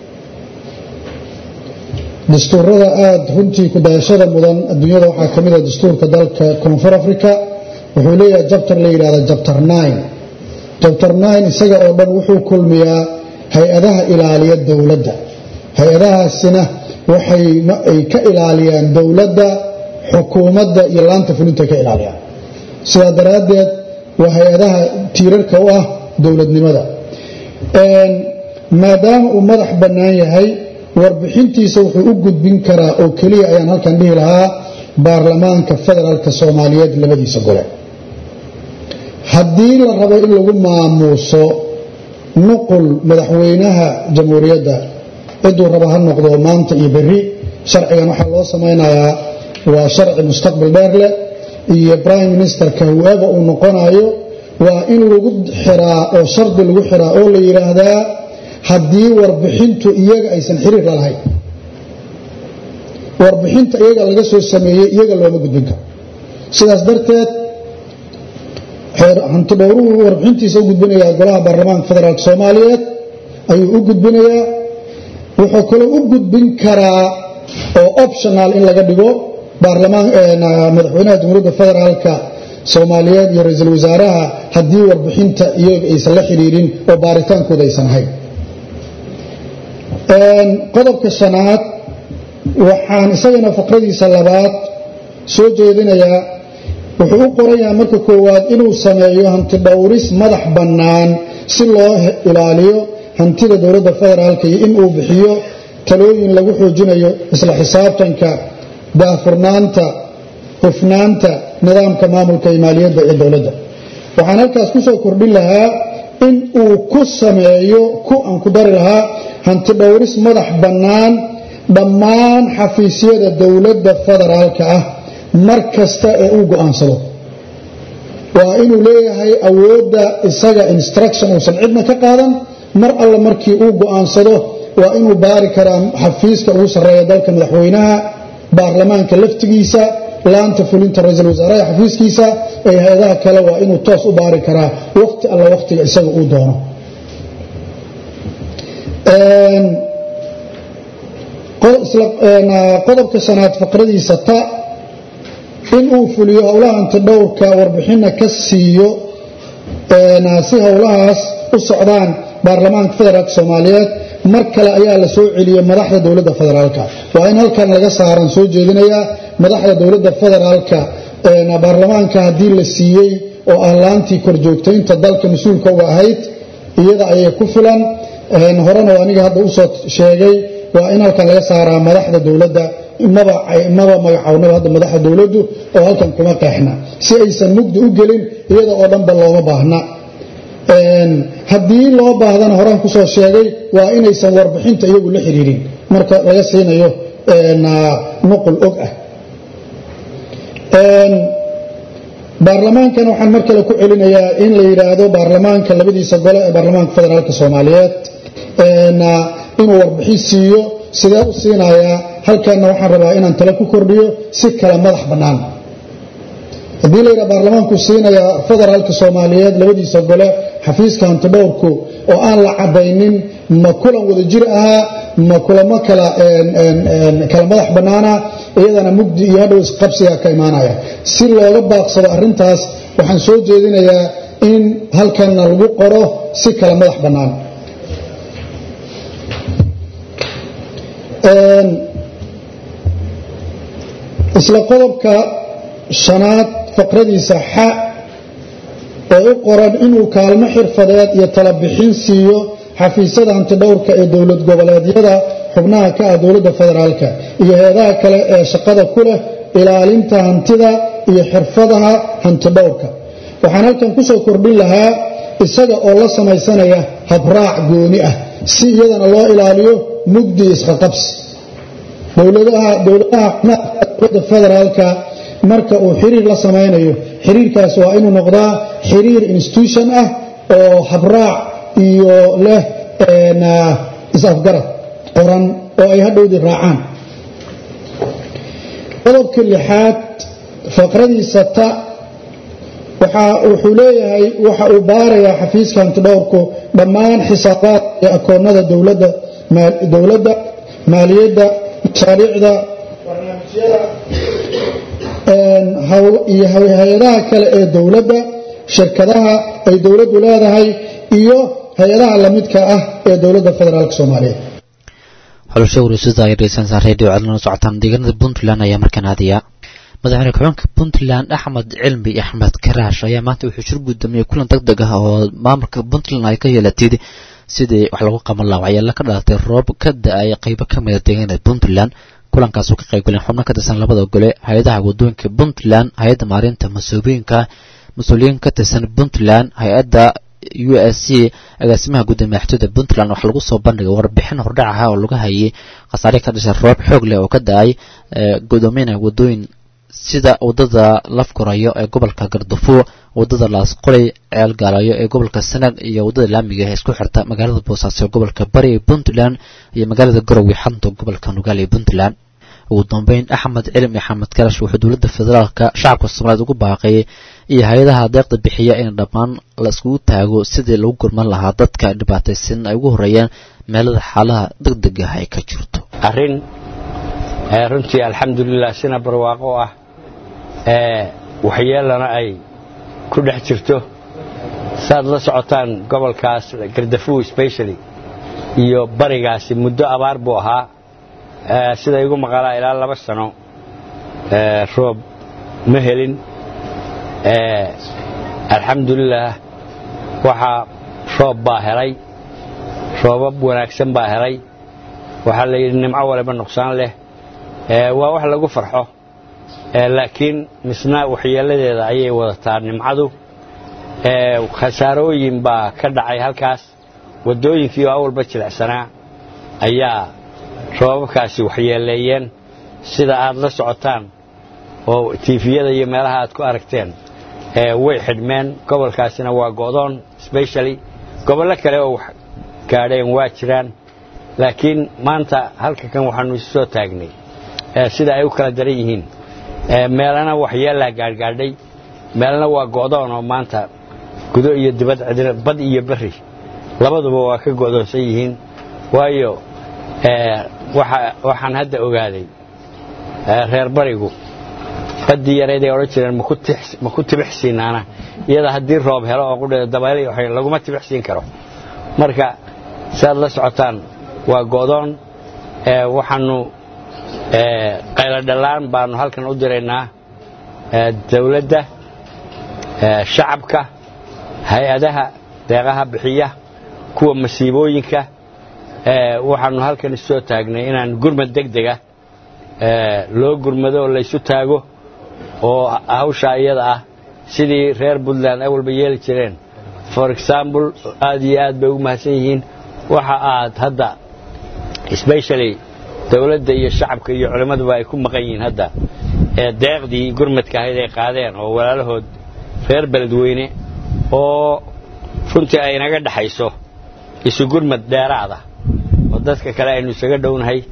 dastuurada aada runtii kudayashada mudan adduunyada waxaa ka mid ah dastuurka dalka koonfur africa wuxuu leeyahay jabtar la yidhahda jabtar nine jabtar nine isaga oo dhan wuxuu kulmiyaa hay-adaha ilaaliya dowladda hay-adahaasina waxay ay ka ilaaliyaan dowladda xukuumadda iyo laanta fulinta ka ilaaliyaan sidaa daraaddeed waa hay-adaha tiirarka u ah dowladnimada maadaama uu madax bannaan yahay warbixintiisa wuxuu u gudbin karaa oo keliya ayaan halkan dhihi lahaa baarlamaanka federaalka soomaaliyeed labadiisa gole haddii la rabo in lagu maamuuso nuqul madaxweynaha jamhuuriyadda ciduu raba ha noqdo maanta iyo berri sharcigan waxaa loo samaynayaa waa sharci mustaqbal dheer leh iyo prime ministerka whoever uu noqonayo waa in lagu xiraa oo shardi lagu xiraa oo la yidhaahdaa haddii warbixintu iyaga aysan xiriir la lahayn warbixinta iyaga laga soo sameeyey iyaga looma gudbin karo sidaas darteed hantidhowruhu warbixintiisa u gudbinayaa golaha baarlamaanka federaalk soomaaliyeed ayuu u gudbinayaa wuxuu kaloo u gudbin karaa oo optional in laga dhigo madaxweynaha jamhuuriyadda federaalka soomaaliyeed iyo ra-iisul wasaaraha haddii warbixinta iyaga aysan la xidhiirin oo baaritaankooda aysan ahayn qodobka shanaad waxaan isagana faqradiisa labaad soo jeedinayaa wuxuu u qorayaa marka koowaad inuu sameeyo hantidhowris madax bannaan si loo ilaaliyo hantida dowladda federaalka iyo inuu bixiyo talooyin lagu xoojinayo isla xisaabtanka daahfurnaanta hufnaanta nidaamka maamulka iyo maaliyadda ee dowladda waxaan halkaas ku soo kordhin lahaa in uu ku sameeyo ku aan ku dari lahaa hantidhowris madax bannaan dhammaan xafiisyada dowladda federaalka ah mar kasta ee uu go'aansado waa inuu leeyahay awoodda isaga instruction uusan cidna ka qaadan mar alla markii uu go'aansado waa inuu baari karaa xafiiska ugu sarreeya dalka madaxweynaha baarlamaanka laftigiisa laanta fulinta ra-iisul wasaaraha xafiiskiisa ee hay-adaha kale waa inuu toos u baari karaa waqti alla waqtiga isaga uu doono qodobka shanaad faqradiisa ta in uu fuliyo howlaha antidhowrka warbixinna ka siiyo si howlahaas u socdaan baarlamaanka federaalk soomaaliyeed mar kale ayaa la soo celiyey madaxda dowladda federaalka waa in halkan laga saaran soo jeedinayaa madaxda dowladda federaalka baarlamaanka haddii la siiyey oo ah laantii korjoogtaynta dalka mas-uulka uga ahayd iyada ayay ku filan horena aniga hadda usoo sheegay waa in halkan laga saaraa madaxda dowladda maba magacawnaba hadda madaxda dowladdu oo halkan kuma qeexna si aysan mugdi u gelin iyada oo dhanba looma baahna haddii loo baahdana horaan kusoo sheegay waa inaysan warbixinta iyagu la xiriirin marka laga siinayo nuqul og ah baarlamaankan waxaan mar kale ku celinayaa in la yidhaahdo baarlamaanka labadiisa gole ee baarlamaanka federaalk soomaaliyeed inuu warbixin siiyo sidee u siinayaa halkaanna waxaan rabaa inaan talo ku kordhiyo si kala madax bannaan haddii layidhaha baarlamaanku siinayaa federaalka soomaaliyeed labadiisa gole xafiiska hantidhowrku oo aan la caddaynin ma kulan wada jir ahaa ma kulamo kala kala madax bannaana iyadana mugdi iyo hadhow isqabsiga ka imaanaya si looga baaqsado arrintaas waxaan soo jeedinayaa in halkanna lagu qoro si kala madax bannaan isla qodobka shanaad faqradiisa xa ee u qoran inuu kaalmo xirfadeed iyo talabixin siiyo xafiisyada hantidhowrka ee dowlad goboleedyada xubnaha ka ah dowladda federaalka iyo hay-adaha kale ee shaqada ku leh ilaalinta hantida iyo xirfadaha hantidhowrka waxaan halkan ku soo kordhin lahaa isaga oo la samaysanaya habraac gooni ah si iyadana loo ilaaliyo mugdi isqaqabsi dowladaha dowladaha dowladda federaalka marka uu xiriir la samaynayo xiriirkaas waa inuu noqdaa xiriir institution ah oo habraac iyo leh is-afgarad qoran oo ay hadhowdii raacaan qodobka lixaad faqradiisa ta wuxuu leeyahay waxa uu baarayaa xafiiska hantidhowrku dhammaan xisaabaadka iyo akoonnada dowladda maaliyadda mashaariicda barnaamijyada iyo hay-adaha kale ee dowladda shirkadaha ay dowladdu leedahay iyo hay-adaha lamidka ah ee dowladda federaalk soomaaliyeed xulasho wareysyada ay dhegeysanaysaa redio codlana socotaan deegaanada puntland ayaa markaan aadaya madaxweyne ku-xigeenka puntland axmed cilmi axmed karaash ayaa maanta wuxuu shir gudoomiyey kulan deg deg ah oo maamulka puntland ay ka yeelatid sidii wax lagu qaban lahaa waxyaala ka dhalatay roob ka da-ay qeybo ka mida deegaanada puntland kulankaasoo ka qayb galeen xubno ka tirsan labada gole hay-adaha wadooyinka puntland hay-adda maarinta mas-uuliyiinka mas-uuliyiin ka tirsan puntland hay-adda u s c agaasimaha gudda madaxtooyada puntland waxaa lagu soo bandhigay warbixin hordhac ah oo laga hayay khasaare ka dhashay roob xoog leh oo ka da-ay gudoomiyana wadooyin sida wadada lafkorayo ee gobolka gardafuo wadada laasqoley ceel gaalayo ee gobolka sanag iyo wadada laamiga ee isku xirta magaalada boosaaso ee gobolka bari ee puntland iyo magaalada garowe xanta gobolka nugaal ee puntland ugu dambeyn axmed cilim axmed karash wuxuu dowladda federaalka shacabka soomaaliyeed ugu baaqayay iyo hay-adaha deeqda bixiya in dhammaan la iskugu taago sidii lagu gurman lahaa dadka dhibaataysan ay ugu horeeyaan meelada xaalaha deg deg ah ay ka jirto arrin runtii alxamdulilah sina barwaaqo ah waxyeelana ay ku dhex jirto saad la socotaan gobolkaas gardafuw specially iyo barigaasi muddo abaar buu ahaa sida igu maqalaa ilaa laba sano roob ma helin alxamdulilah waxaa roob baa helay roobab wanaagsan baa helay waxaa la yidhi nimco waliba nuqsaan leh waa wax lagu farxo laakiin misna waxyeeladeeda ayay wadataa nimcadu khasaarooyin baa ka dhacay halkaas waddooyinkii oo awalba jilicsanaa ayaa roobabkaasi waxyeeleeyeen sida aad la socotaan oo tiifiyada iyo meelaha aad ku aragteen way xidhmeen gobolkaasina waa go'doon specially gobollo kale oo wax gaadheen waa jiraan laakiin maanta halka kan waxaanu isu soo taagnay sida ay u kala daran yihiin meelana waxyeelaa gaadhgaadhay meelna waa go'doon oo maanta gudo iyo dibad cidina bad iyo berri labaduba waa ka go'doonsan yihiin waayo waxaan hadda ogaaday reer barigu baddii yareed ay odhan jireen ma ku tibix siinaana iyada haddii roob helo oo qudheeda dabayl laguma tibix siin karo marka siaad la socotaan waa go'doon waxaanu qayladhallaan baanu halkan u diraynaa dawladda shacabka hay-adaha deeqaha bixiya kuwa masiibooyinka waxaanu halkan isoo taagnay inaan gurmad deg dega loo gurmado oo laysu taago oo hawshaa iyada ah sidii reer puntland ay walba yeeli jireen for example aad iyo aad bay ugu mahadsan yihiin waxa aad hadda specially dawladda iyo shacabka iyo culimmaduba ay ku maqan yihiin hadda ee deeqdii gurmadka ahayd ay qaadeen oo walaalahood reer beledweyne oo runtii ay naga dhaxayso isu gurmad dheeraada oo dadka kale aynu isaga dhownahay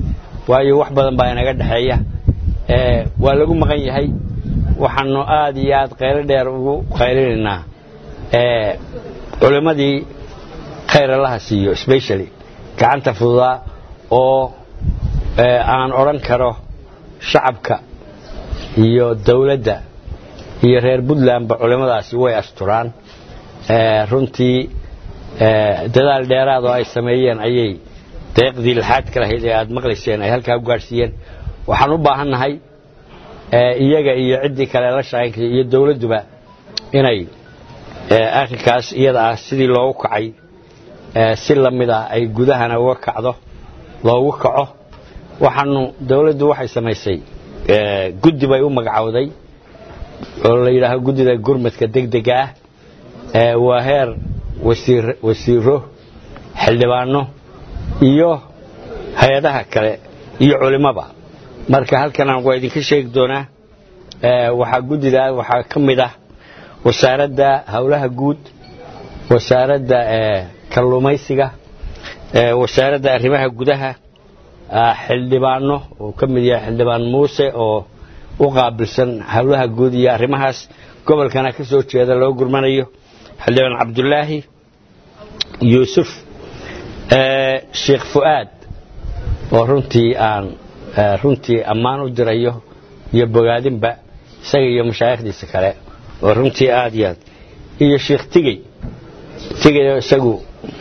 waayo wax badan baa inaga dhexeeya waa lagu maqan yahay waxaanu aad iyo aad qaylo dheer ugu qaylinaynaa culimmadii khayr allaha siiyo specially gacanta fududaa oo aan odhan karo shacabka iyo dawladda iyo reer puntlandba culimmadaasi way asturaan runtii dadaal dheeraad oo ay sameeyeen ayay deeqdii laxaadka lahayd ee aad maqlayseen ay halkaa u gaadhsiiyeen waxaan u baahannahay iyaga iyo ciddii kale la shaqaynkayo iyo dawladduba inay arrinkaas iyada ah sidii loogu kacay si la mid ah ay gudahana uga kacdo loogu kaco waxaanu dawladdu waxay samaysay guddi bay u magacowday oo la yidhaaho guddida gurmadka degdega ah waa heer wasiiro xildhibaano iyo hay-adaha kale iyo culimmoba marka halkanaan waa idinka sheegi doonaa waxaa guddidaa waxaa ka mid ah wasaaradda howlaha guud wasaaradda kalluumaysiga wasaaradda arrimaha gudaha xildhibaano oo ka mid yahay xildhibaan muuse oo u qaabilsan howlaha guud iyo arrimahaas gobolkana ka soo jeeda loo gurmanayo xildhibaan cabdulaahi yuusuf sheekh fu'aad oo runtii aan runtii ammaan u dirayo iyo bogaadinba isaga iyo mashaayikhdiisa kale oo runtii aad iyo aad iyo sheekh tigey tigey isagu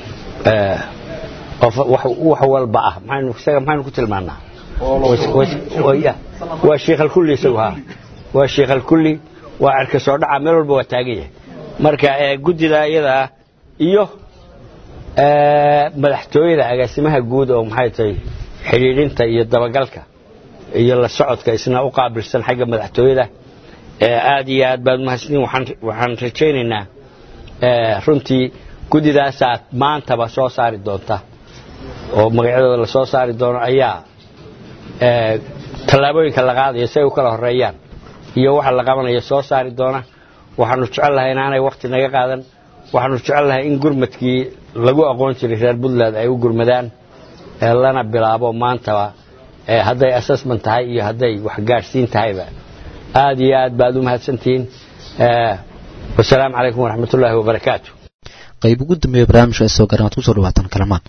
wax walba ah isaga maxaynu ku tilmaanaa waa sheekh alkulli isagu ha waa sheekh alkulli waa cerka soo dhaca meel walba waa taagan yahay marka guddida iyadaa iyo madaxtooyada agaasimaha guud oo maxay tahay xidhiidhinta iyo dabagalka iyo la socodka isna u qaabilsan xagga madaxtooyada aad iyo aad baad mahadsantiin waxaan rajaynaynaa runtii guddidaasaad maantaba soo saari doonta oo magacyadooda la soo saari doono ayaa tallaabooyinka la qaadaya si ay u kala horeeyaan iyo waxa la qabanaya soo saari doona waxaanu jecel lahay inaanay wakhti naga qaadan waxaanu jecel lahay in gurmadkii lagu aqoon jiray reer puntland ay u gurmadaan lana bilaabo maantaba hadday assessment tahay iyo hadday waxgaadhsiin tahayba aad iyo aad baad u mahadsantihiin wasalaamu calaykum waraxmat ullaahi wabarakaatu qayb ugu dambeeya barnaamijka soo garan waad kusoo dhawaataan kalamaan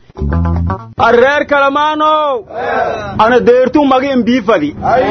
reer kalamaanow ana deertuu magi imbiifadi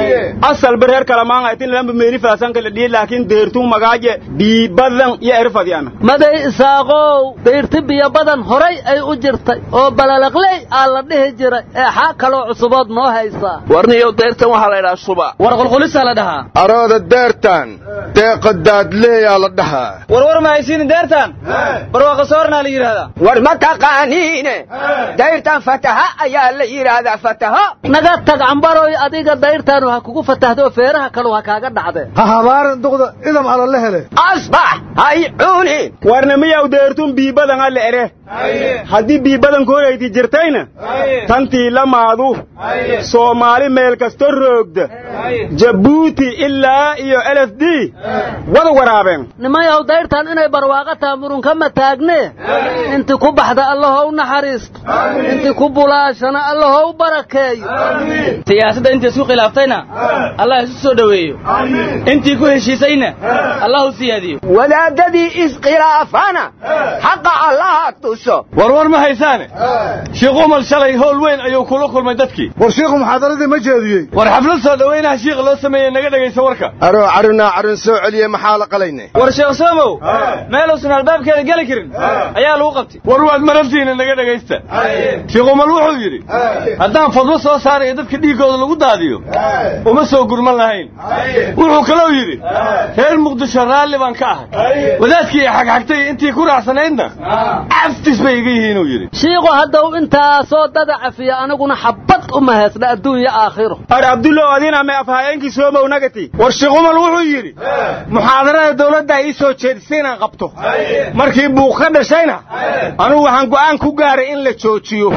asalba reer kalamaan aytin lamba meeni faasanka la dhihi laakiin deertuu magaaje biibadan iyo erfadi ana maday isaaqow dayrti biyo badan horay ay u jirtay oo balalaqley aa la dhihi jiray ee xaa kaloo cusubood noo haysaa warniyow deyrtan waxaa la ydhaha suba war qulqulisaa la dhahaa arooda deertan deeqa daadleeyaa la dhahaa warwar ma haysiini deertan barwaaqa soornaa la yidhahdaa war ma taqaaniine dayrtan fataha ayaa la yidhaahdaa fataho naga tag cambaroy adiga dayrtaanu ha kugu fatahdo feeraha kalu ha kaaga dhacde ha habaaran duqda idam ala la hele asbax hay cunin warna miyaw deertun biibadan alle ere haddii biibadan korayti jirtayna tantii lamaadu soomaali meel kasta roogda jabuuti ilaa iyo lf d wada waraabeen nimayaw dayrtan inay barwaaqa taha murunkama taagne inti ku baxda allahow naxariisto inti ku bulaashana allahow barakeeyo siyaasadda intii isku khilaaftayna allah isu soo dhoweeyo intii ku heshiisayna allah u siyaadiyo wadaadadii iskhilaafana xaqa allaha tuso warwar ma haysaane shiikh umar shalay howl weyn ayuu kula kulmay dadkii war shiikhu muxaadaradii ma jeediyey war xaflad soo dhowaynaha shiikha loo sameeyey naga dhegaysa warka aroo carunaa carun soo celiye maxaa la qalayne war sheekh soomow meeluusan albaabkeeda geli karin ayaa lagu qabtay war waad marabtiina naga dhegaysta shiikh umar wuxuu yidhi haddaan fadwo soo saarayo dadka dhiiggooda lagu daadiyo uma soo gurman lahayn wuxuu kaloo yidhi reer muqdisho raalli baan ka ahay wadaadkii xagxagtay intii ku raacsanaydna caftis bay iga yihiin uu yidhi shiiku haddaw intaasoo dada cafiya aniguna xabbad uma heesna adduunya aakhiro ar abdullow adina may afhayeenkii soomow nagati war sheekh umar wuxuu yidhi muxaadarada dawladda ii soo jeedisay inaan qabto markii buuq ka dhashayna anugu waxaan go'aan ku gaaray in la joojiyo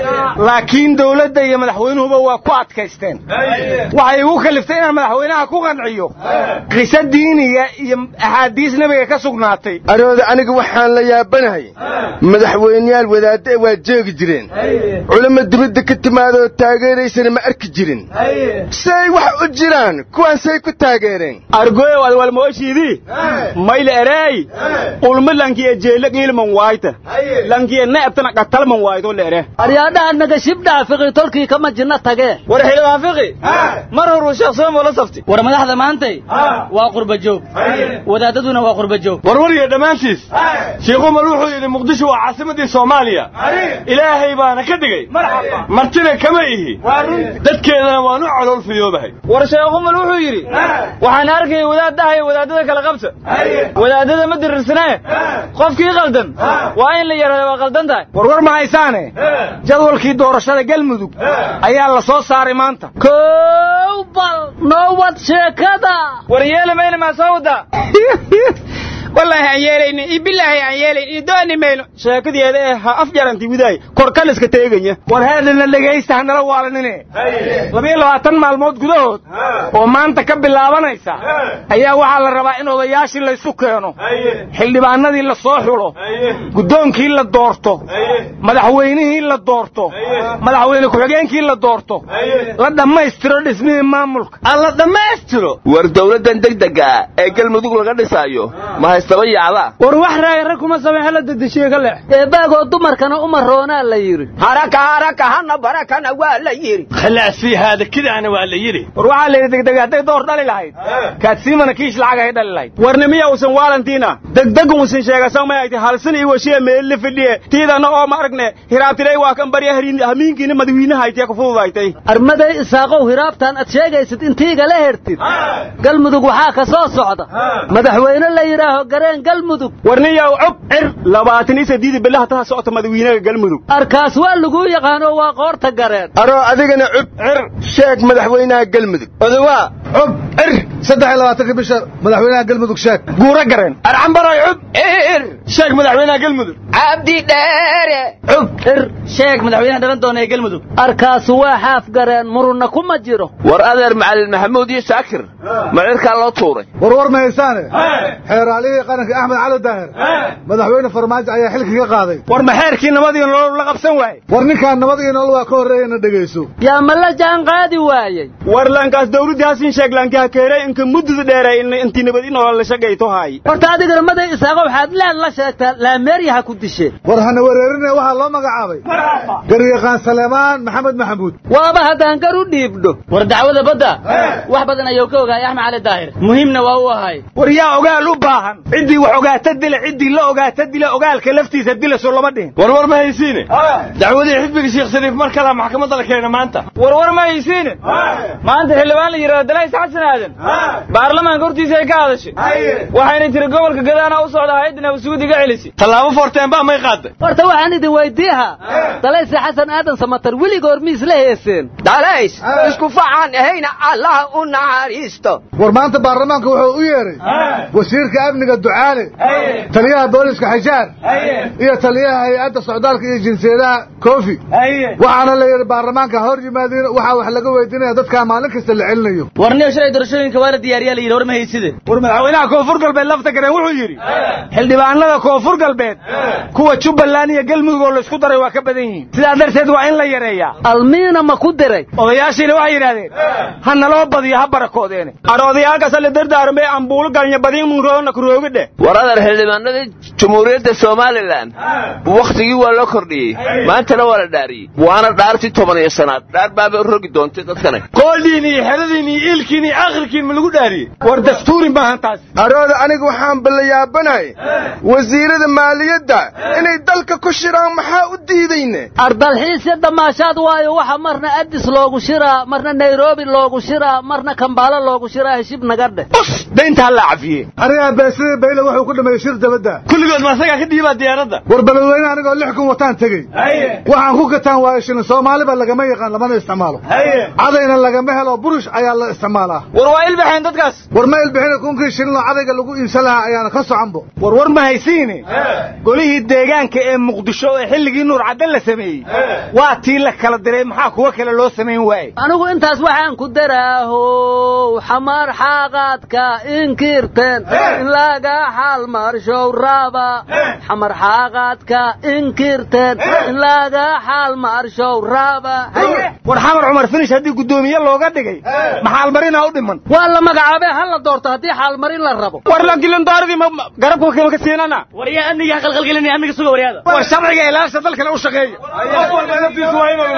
laakiin dawladda iyo madaxweynuhuba waa ku adkaysteen waxay igu kaliftay inaan madaxweynaha ku qanciyo qiso diiniya iyo axaadiis nebiga ka sugnaatay arooda aniga waxaan la yaabanahay madaxweyneyaal wadaadda waa jeegi jireen culamo dibadda ka timaadoo taageeraysana ma arki jirin say wax u jiraan kuwaan say ku taageereen argoyow ad walmooshiidii mayle ereey ulma lankiye jeele qiilman waayta lankiye ne'ebtana qatalman waayto leere aryaadhaha nagashibdhaha fiqi tolkii kama jinna tagee war xildhibaan fiqi mar horuu sheekh soomo la saftay war madaxda maantay waa qurba joog wadaadaduna waa qurba joog warwariya dhammaantiis sheekh umar wuxuu yidhi muqdisho waa caasimadii soomaaliya ilaahay baana ka dhigay martina kama ihi dadkeedana waanu calool fiyoobahay war sheekh umar wuxuu yidhi waxaan arkayay wadaad dhahayo wadaadada kala qabta wadaadada ma dirirsanae qofkii qaldan waa in la yidhahda waa qaldan tahay warwar ma haysaane jadwalkii doorashada galmudug ayaa la soo saaray maanta kow bal noo wad sheekada war yeeli mayna maa soo wadaa wallaahi aan yeelaynin iyo bilaahi aan yeelayn iyo dooni mayno sheekadeeda ee ha af jaranti widaay korkaliska teeganya war heedana dhegaysta hanala waalanine labiyo labaatan maalmood gudahood oo maanta ka bilaabanaysa ayaa waxaa la rabaa in odayaashii laysu keeno xildhibaanadii la soo xulo guddoonkii la doorto madaxweynihii la doorto madaxweyne ku-xigeenkii la doorto la dhammaystiro dhismihii maamulka alla dhammaystiro war dawladdan degdega ee galmudug laga dhisaayo ma haystaba yaacdaa war wax raaya rag kuma sameexa la dedeshiye ka leex eebaagoo dumarkana uma roonaa la yidhi haraka haraka hana barakana waa la yidhi khalaas fii haada kidaana waa la yidhi war waxaa la yidhi degdeg hadday door dhali lahayd kaadsiimana kiish lacag ay dhali lahayd warna miya usan waalantiina degdeg uusan sheegasan may ayti halsan iyo washiya meelle fidhiye tiidana oo ma aragne hiraabtilay waa kan barya hamiinkiina madawiinaha aytee ku fududaytay armaday isaaqow hiraabtan ad sheegaysid intiigala hertid galmudug waxaa ka soo socda madaxweyne la yidhaaho gareen galmudug warniyow cub cir labaatan iyo saddeed bilaha taha socota madawiinaha galmudug arkaas waa laguu yaqaano waa qoorta gareen aroo adigana cub cir sheeg madaxweynaha galmudug odawaa cub cir saddex iyo labaatanka bisha madaxweynaha galmudug sheeg guura gareen arcambaray cub ir sheeg madaxweynaha galmudug cabdi dheere cub cir sheeg madaxweynaha dhalan doona ee galmudug arkaasu waa xaaf gareen murunna kuma jiro war adeer macalin maxamuud iyo shaakir ma cirkaa loo tuuray warwar ma haysaane xeeraalihii qaranka axmed cali daahir madaxweyne farmaajo ayaa xilki ka qaaday war ma xeerkii nabadii nolol la qabsan waaye war ninkaan nabad iyo nolol waa ka horreeyana dhegayso yaa ma la jaan qaadi waayey war laankaas dawladdii hasin sheeg laankaa keeray inka muddada dheeray intii nabad in nolol la shaqayto haay horta adigana maday isaaqo waxaad leed la sheegtaa laameeryaha ku disheen war hana wareerine waxaa loo magacaabay garyaqaan saleemaan maxamed maxamuud waaba haddaan gar u dhiibdho war dacwada badda wax badan ayuu ka ogaayay axmed cali daahir muhiimna waa u ahay war yaa ogaal u baahan ciddii wax ogaata dila ciddii la ogaata dila ogaalka laftiisa dila soo lama dhihin war war ma haysiine dacwadii xisbiga sheekh shariif mar kalaa maxkamadda la keena maanta war war ma haysiine maanta xildhibaan la yidhahdo dalays xasan aadan baarlamaanka hortiisa ay ka hadashay waxayna tiri gobolka gadaana u socda hay-adda nabadsuud iga celisi tallaabo foorteenbaa may qaaday horta waxaan idin weydiiha dalayse xasan aadan samatar weligoor miis la heeseen dalays isku facaan ahayna allah u naxariisto war maanta baarlamaanka wuxuu u yeedhay wasiirka amniga ducaale taliyaha booliska xajaar iyo taliyaha hay-adda socdaalka iyo jinsiyadaha kofi waxaana la yidhi baarlamaanka hor yimaadiin waxaa wax laga weydiinaya dadkaa maalin kasta la celinayo warniyo shalay doorashooyinka waa la diyaariyaa la yidhi war ma hayside war madaxweynaha koonfur galbeed lafta gareen wuxuu yidhi xildhibaanada koonfur galbeed kuwa jubbaland iyo galmudug oo laysku daray waa ka badan yihiin sidaa darteed waa in la yareeyaa almiina ma ku diray odayaashiina waxay yidhahdeen ha naloo badiyo ha barakoodeene aroodayaalkaas la dardaarmay ambuulo galnya badiin munroona kuroogidhe war adeer xildhibaanadii jumhuuriyadda somalilan wakhtigii waa loo kordhiyey maantana waa la dhaariyey waana dhaartii toban iyo sanaad dhaar baaba rogi doontay dadkane qooldiin iyo xeradiin iyo iilkiin iyo akhirkiin ma lagu dhaariyey war dastuuri maahan taas arooda aniga waxaan ballayaabanahay wasiirada maaliyadda inay dalka ku shiraan maxaa u diidayne ardalxiisya damaashaad waayo waxa marna addis loogu shiraa marna nairobi loogu shiraa marna kambaalo loogu shiraa heshib naga dheh daynta halla cafiye anigaa beesidii bayle wuxuu ku dhameeyey shir dabadda kulligood ma asagaa ka dhiibaa diyaaradda war balweyne anigoo lix kun wataan tegey waxaan ku gataan waayo shilin soomaaliba lagama yaqaan lamana isticmaalo cadayna lagama helo burush ayaa la isticmaalaa war waa il ilbaxeen dadkaas war ma ilbixina kunkii shilinoo cadayga lagu iibsan lahaa ayaana ka soconbo war war ma haysiine golihii deegaanka ee muqdisho ee xilligii nuur caddan la sameeyey waa tii la kala diray maxaa kuwa kale loo samayn waaye anigu intaas waxaan ku daraahow xamar xaaqaadka inkirteen in laga xaalmarshow raaba xamar xaaqaadka inkirteen in laga xaalmarshow raaba war xamar cumar finish haddii guddoomiye looga dhigay maxaalmarinaa u dhiman waa la magacaabee ha la doorto haddii xaalmarin la rabo war la gilindaaradii garabka kama ka siinana waryaa amniga qalqalgelinaya amniga suga waryaada war sharciga ilaasha dalkana u shaqeeya qof walba naftiisu waa inuu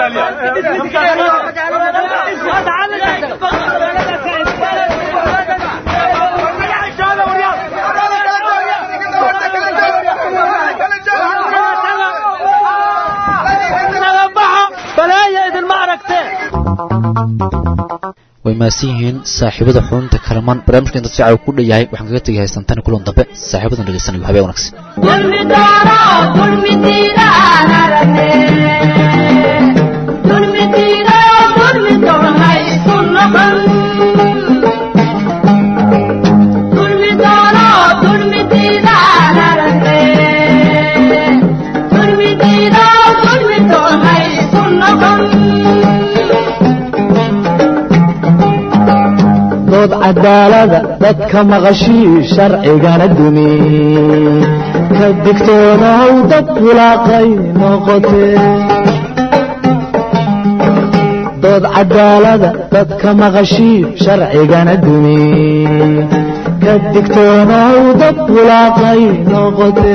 way mahadsan yihiin saaxiibada xubinta kalamaan barnaamijka inta sicaw ku dhan yahay waxaan kaga tegay haysantani kulan dambe saaxiibadan dhegeysanayo habeen wanaagsan dood cadaalada dadka maqashii sharcigana dumi ka digtoonaw dad bulaaqay noqote dood cadaalada dadka maqashii sharcigana dumi ka digtoonaw dad bulaaqay noqote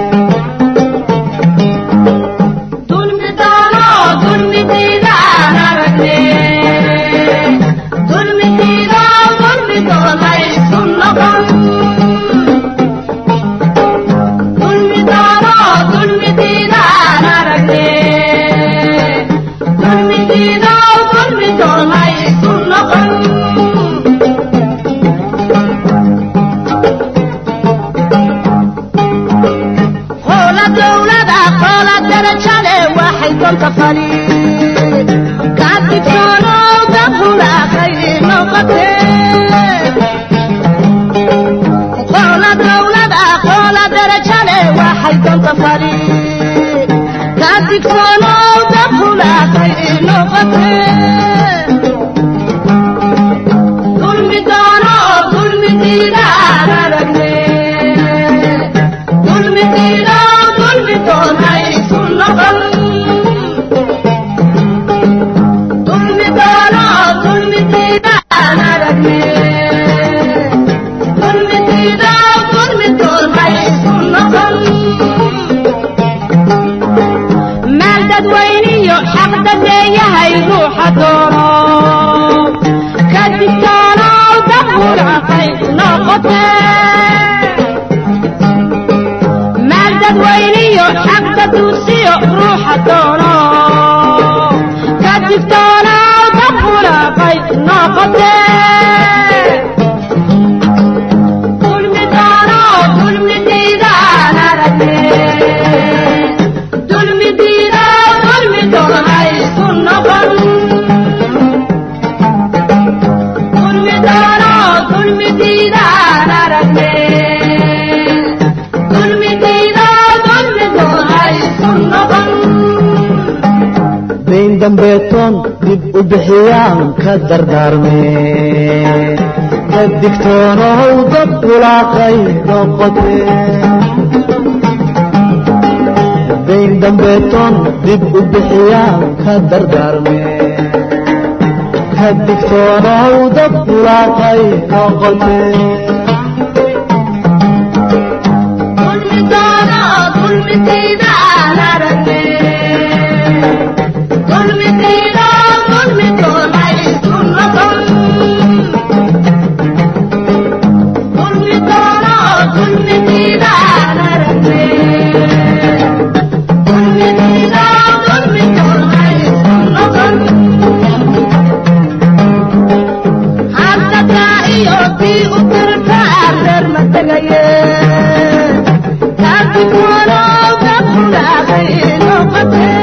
dayn dambeetoon dib u bixiyaan ka dardaarmee ka digtoonow dad bulaaqay noqote dayn dambeetoon dib u bixiyaan ka dardaarmee ka digtoonow dad bulaaqay noqote Thank you.